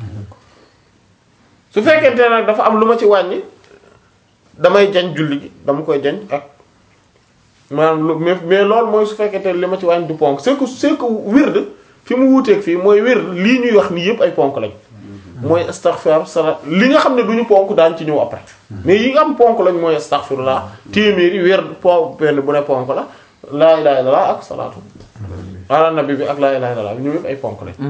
su fekkente nag dafa am lu ma ci wàññi damay jañ julli gi dama koy jañ ak maanaam lu mais mais loolu mooy su fekkente li ma ci wàññi du ponk c'est que c'est que wird fi mu wuuteeg fii mooy wird lii ñuy wax nii yëpp ay ponk lañ mooy astaghfir sala li nga xam ne duñu ponk daan ci ñëw après mais yi nga am ponk lañ mooy astaghfirullah téeméeri wird po benn bu ne ponk la laa ilaha illallah ak salaatu ala nabi bi ak laa ilaha illallah bi ñoom yëpp ay ponk lañ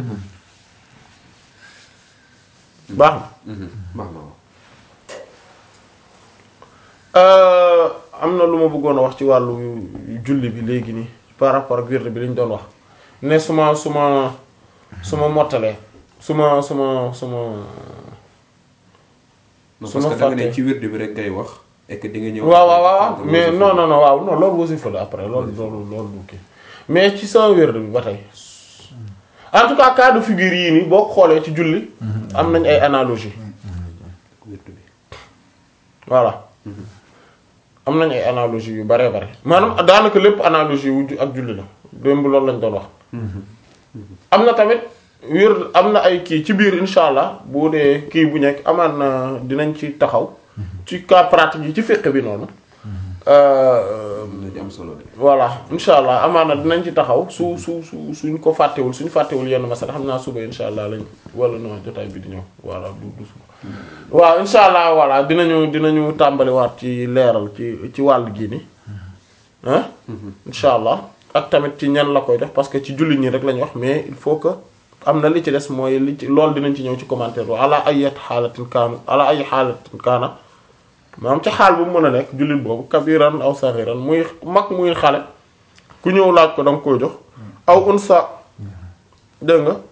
baax na baax na waaw Euh, am na lu ma bëggoon a wax ci wàllu julli bi léegi nii par rapport ak wird bi li ñu doon wax ne su ma su ma su ma mottalee su ma su ma su ma non su parce ma que da nga ne fàttee- ci wird bi rek ngay wax et que di nga ñëw waaw waaw waaw nga mais wasifa. non non non waaw non loolu wasifa la après loolu loolu loolu du kii mais ci sama wird bi ba tey en tout cas cas de figure yii nii boo ko xoolee ci julli am nañ ay analogie wird bi voilà am nañ ay analogie yu bare bare maanaam daanaka lépp analogie wu ju- ak julli la démb loolu lañ doon wax am na tamit wér am na ay kii ci biir insha allah boo dee kii bu nekk amaan na dinañ ci taxaw ci cas pratique yi ci fiqh bi noonu euh, dina ci am solo de voilà insha allah amaan na dinañ ci taxaw su su su suñ ko fàttewul suñ fàttewul yenn masala xam naa suba insha allah lañ wala non jotaay bi di ñëw voilà du du suba waaw insha allah voilà dinañu dinañu tàmbaliwaat ci leeral ci ci wàll gii ni ah insha allah ak tamit ci ñan la koy def parce que ci jullit ñi rek lañ wax mais il faut que am na li ci des mooy li ci loolu dinañ ci ñëw ci commentaire bi ala ayat xaalatin kaana ala ay xaalatin kaana maanaam ci xaal bu mu mën a nekk jullit boobu kabiran aw saxiran muy mag muy xale ku ñëw laaj ko da nga koy jox aw unsa dégg nga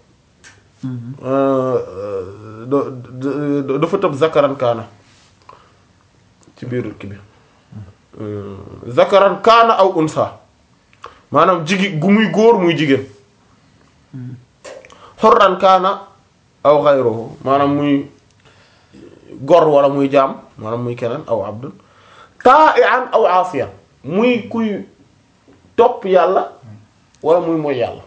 do- do- dafa tëb zakaran kaana ci biiru ki bi zakaran kaana aw unsa maanaam jigi gu muy góor muy jigéen xorran kaana aw xayruhu maanaam muy gor wala muy jaam maanaam muy keneen aw abdun ta'ian aw asiyan muy kuy topp yàlla wala muy mooy yàlla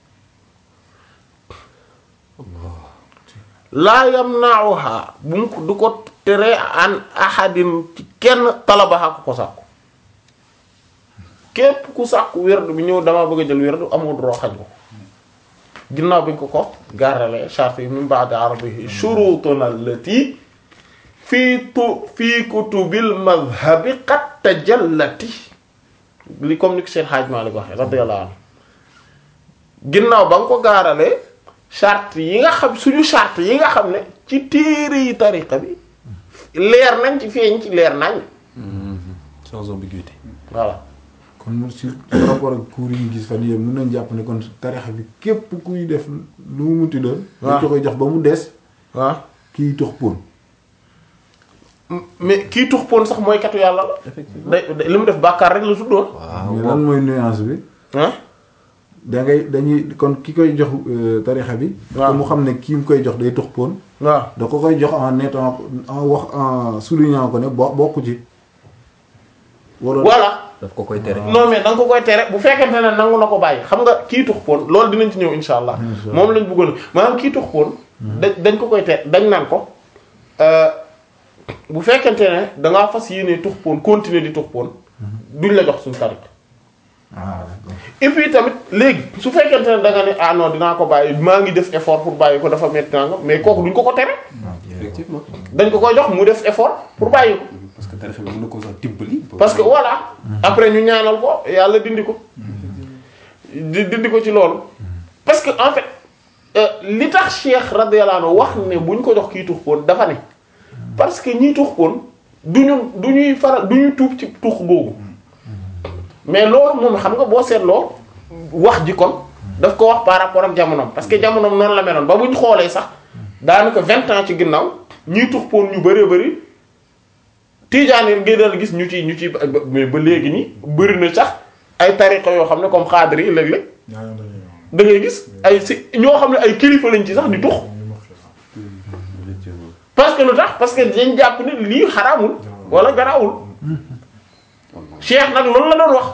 laa yamna'uha bu mu ko du ko tere an ahadin ci kenn talabaha ko ko sàkku képp ku sàkku werd bi ñëw dama bëgg a jël werd amoo droit xañ ko ginnaaw bi ñu ko ko gaaralee charte yi min ba'di arabihi shurutuna allati fii tu fii kutubil madhabi qad tajallati li comme ni ko seen xaaj Maalik waxee radiyallahu anhu ginnaaw ba nga ko gaaralee charte yi nga xam suñu charte yi nga xam ne ci téere yi tariqa bi leer nañ ci feeñ ci leer nañ sans ambiguïté voilà kon mu si par rapport ak cours yi ñu gis fan yii mën nañ jàpp ne kon tarixa bi képp kuy def lu mu munti doon. waaw dañ ko koy jox ba mu des waaw kii tux poon. mais kii tux poon sax mooy katu yàlla la day day- li mu def bàkkaar rek la tuddoon mais lan mooy nuance bi. ah da ngay dañuy kon ki koy jox euh, tarixa bi. waaw te mu xam ne kii mu koy jox day tux poon. waaw da ko koy jox en étant en wax en soulignant ko ne bo bokku ci. wala voilà daf ko koy tere non mais da nga ko koy tere bu fekkente ne nangu na ko bàyyi xam nga kii tux poon loolu dinañ ci ñëw insha allah Insha Allah. moom lañ bëggoon maanaam kii tux poon dañ dañ ko koy tere dañ naan ko euh, bu fekkente ne dangaa fas yéene tux poon continuer di tux poon duñ la jox suñu tarik ah d'accord. et puis tamit léegi su fekkente ne da nga ne ah non dinaa ko bàyyi maa ngi def effort pour bàyyi ko dafa métti naa nga mais kooku duñ ko ko tere effectivement dañ ko koy jox mu def effort pour bàyyi ko parce que tarixa bi mën na ko sax dimbali parce que voilà après ñu ñaanal ko yàlla dindi ko di dindi ko ci loolu parce que en fait euh, li tax Cheikh radiyallahu anhu wax ne bu ñu ko jox kii tux poon dafa ne parce que ñiy tux poon du ñu du ñuy faral du ñuy tuub ci tux googu mais loolu moom xam nga boo seetloo wax ji kon daf ko wax par rapport ak jamonoom parce que jamonoom noonu la meloon ba bu ñu xoolee sax daanaka vingt ans ci ginnaaw ñiy tux poon ñu bëree bëri Tijaan yi ngay dal gis ñu ci ñu ci ba mais ba léegi nii bëri na sax ay tariqa yoo xam ne comme xaadir yi léeg-léeg ñaareel dañuy wax. da ngay gis ay si ñoo xam ne ay kilifa lañ ci sax di tux effectivement parce que lu tax parce que dañ jàpp ne lii xaraamul wala garaawul Cheikh nag loolu la doon wax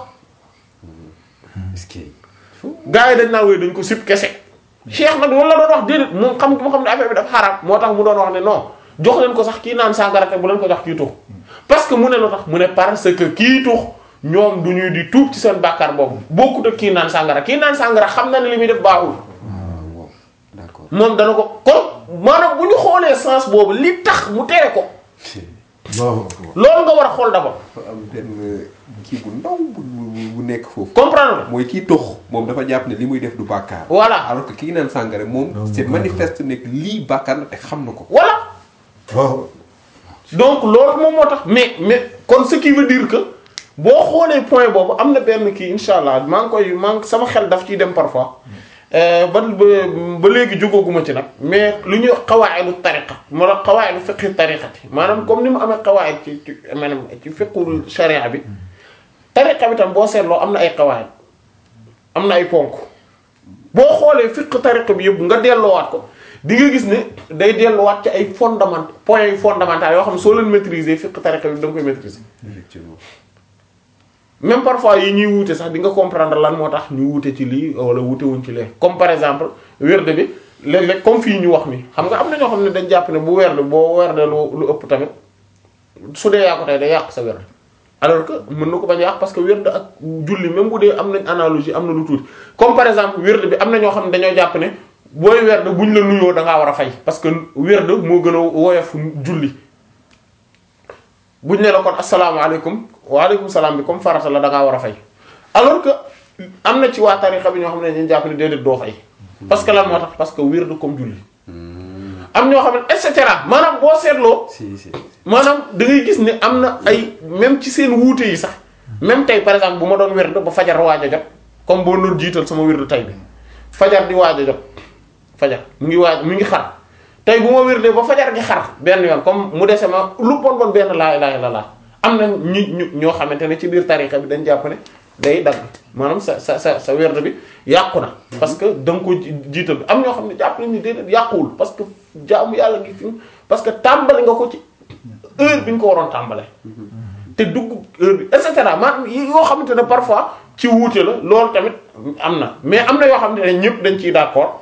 est-ce que gars yi dañ naan wooy dañ ko sib kese Cheikh nag loolu la doon wax déedéet moom xam mu xam ne affaire bi dafa xaraam moo tax mu doon wax ne non jox leen ko sax kii naan sàngara te bu leen ko jox kii tux parce que mu ne lu tax mu ne parce que kii tux ñoom du ñuy di tuub ci seen bàkkaar boobu bokkut ak kii naan sàngara kii naan sàngara xam na ne li muy def baaxul waaw d'accord moom dana ko kon maanaam bu ñu xoolee sens boobu li tax mu tere ko Allahu akbar. loolu nga war a xool d'abord dafa am benn kii bu ndaw bu bu bu nekk foofu comprendre nga mooy kii tux moom dafa jàpp ne li muy def du bàkkaar voilà alors que kii naan sàngara moom c'est manifeste nekk lii bàkkaar la te xam na ko voilà waaw. donc loolu moom moo tax mais mais kon ce qui veut dire que boo xoolee point boobu am na benn kii insha allah maa ngi koy maa ngi sama xel daf ciy dem parfois euh, ba ba ba léegi jógooguma ci nag mais lu ñuy wax xawaayidu tariqa moo tax xawaayidu fiqhi tariqati maanaam comme ni mu amee xawaayid ci ci maanaam ci fiqhul sharia bi tariqa bi tam boo seetloo am na ay xawaayid am na ay ponk boo xoolee fiqh tariqa bi yëpp nga delloowaat ko di nga gis ne day delluwaat ci ay fondament points yu fondamentaux yoo xam ne soo leen maîtriser fiqh tariqa bi da nga koy maîtriser effectivement même parfois yi ñuy wuute sax di nga comprendre lan moo tax ñu wuute ci lii wala wuute wuñ ci lee comme par exemple werde bi léeg-léeg comme fii ñu wax ni xam nga am na ñoo xam ne dañ jàpp ne bu werde boo werde lu lu ëpp tamit su dee yaa ko tey day yàq sa werde alors que mën na ko bañ a yàq parce que werde ak julli même bu dee am nañ analogie am na lu tuuti comme par exemple werde bi am na ñoo xam ne dañoo jàpp ne booy werde buñ la nuyoo da ngaa war a fay parce que werde moo gën a woyof julli buñ ne la kon asalaamaaleykum waaleykum salaam bi comme farata la da ngaa war a fay alors que am na ci waa tarixa bi ñoo xam ne dañuy jàpp ne déedéet doo fay parce que lan moo tax parce que wird comme julli am ñoo xam ne et cetera maanaam boo seetloo si si maanaam da ngay gis ne am na ay même ci seen wuute yi sax même tey par exemple bu ma doon wird ba fajar waaj a jot comme boo doon jiital sama wird tey bi fajar di waaj a jot fajar mu ngi waaj mu ngi xar tey bu ma wirdee ba fajar gi xar benn yoon comme mu dese ma lu bon bon benn laa ilaaha illallaah am na ñi ñu ñoo xamante ne ci biir tarixa bi dañ jàpp ne day dagg maanaam sa sa sa sa werd bi yàqu na parce que da nga ko ji- jiital am ñoo xam ne jàpp nañ ni déedéet yàquwul parce que jaamu yàlla gi fi parce que tàmbali nga ko ci heure bi nga ko waroon tàmbale te dugg heure bi et cetera maanaam yi- yoo xamante ne parfois ci wuute la loolu tamit am na mais am na yoo xamante ne ñëpp dañ ciy d'accord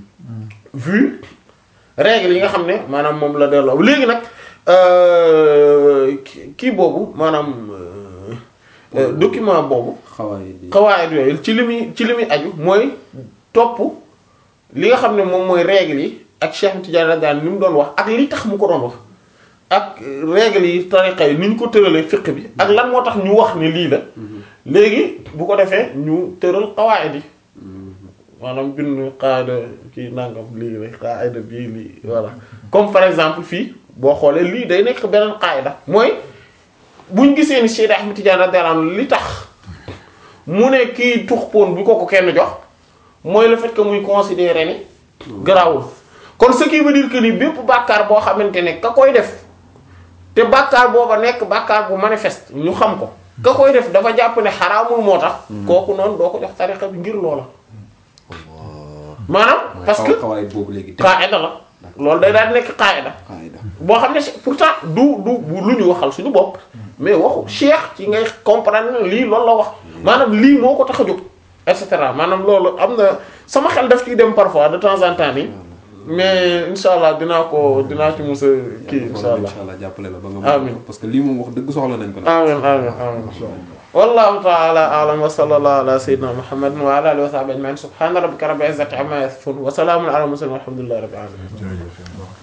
vu règle yi nga xam ne maanaam moom la delloo léegi nag euh, ki- kii boobu maanaam euh, euh, document boobu xawaay di xawaayit yooyu ci li muy ci li muy aju mooy topp li nga xam ne moom mooy règle yi ak Cheikh Tidiane radiyallahu anhu ni mu doon wax ak li tax mu ko doon wax ak règle yi tariqa yi ni ñu ko tëralee fiqh bi ak lan moo tax ñu wax ne lii la léegi bu ko defee ñu tëral qawaid yi maanaam bind qaada kii nangam lii la qaida bii lii voilà comme par exemple fii boo xoolee lii day nekk beneen qaida mooy buñ gisee ni Cheikh Ahmed Tidiane radiyallahu anhu li tax mu ne kii tux poon bu ko ko kenn jox mooy le fait que muy considérer ni garaawul kon ce qui veut dire que ni bépp bàkkaar boo xamante ne ka koy def te bàkkaar booba nekk bàkkaar bu manifeste ñu xam ko ka koy def dafa jàpp ne xaraamul moo tax kooku noonu doo ko jox tariqa bi ngir loola maanaam parce que xawaay boobu léegi te qaida la loolu day daal di nekk qaida xaayda boo xam ne pourtant du du lu ñu waxal suñu bopp mais waxu cheikh ci ngay comprendre ne lii loolu la wax maanaam lii moo ko tax a jóg et cetera maanaam loolu am na sama xel daf ciy dem parfois de temps en temps nii mais insha allah dinaa ko dinaa ci musa kii insha allah incha allah jàppale la ba nga Amiin. parce que lii moom wax dëgg soxla nañ ko nag amin amin amin wallahu ta'ala a'lam wa sallallahu ala sayyidina muhammadin wa ala alihi wa sahbihi ajma'in subhana rabbika rabbil izzati amma yasifun wa salamun ala al mursalin walhamdulillahi rabbil alamin jërëjëf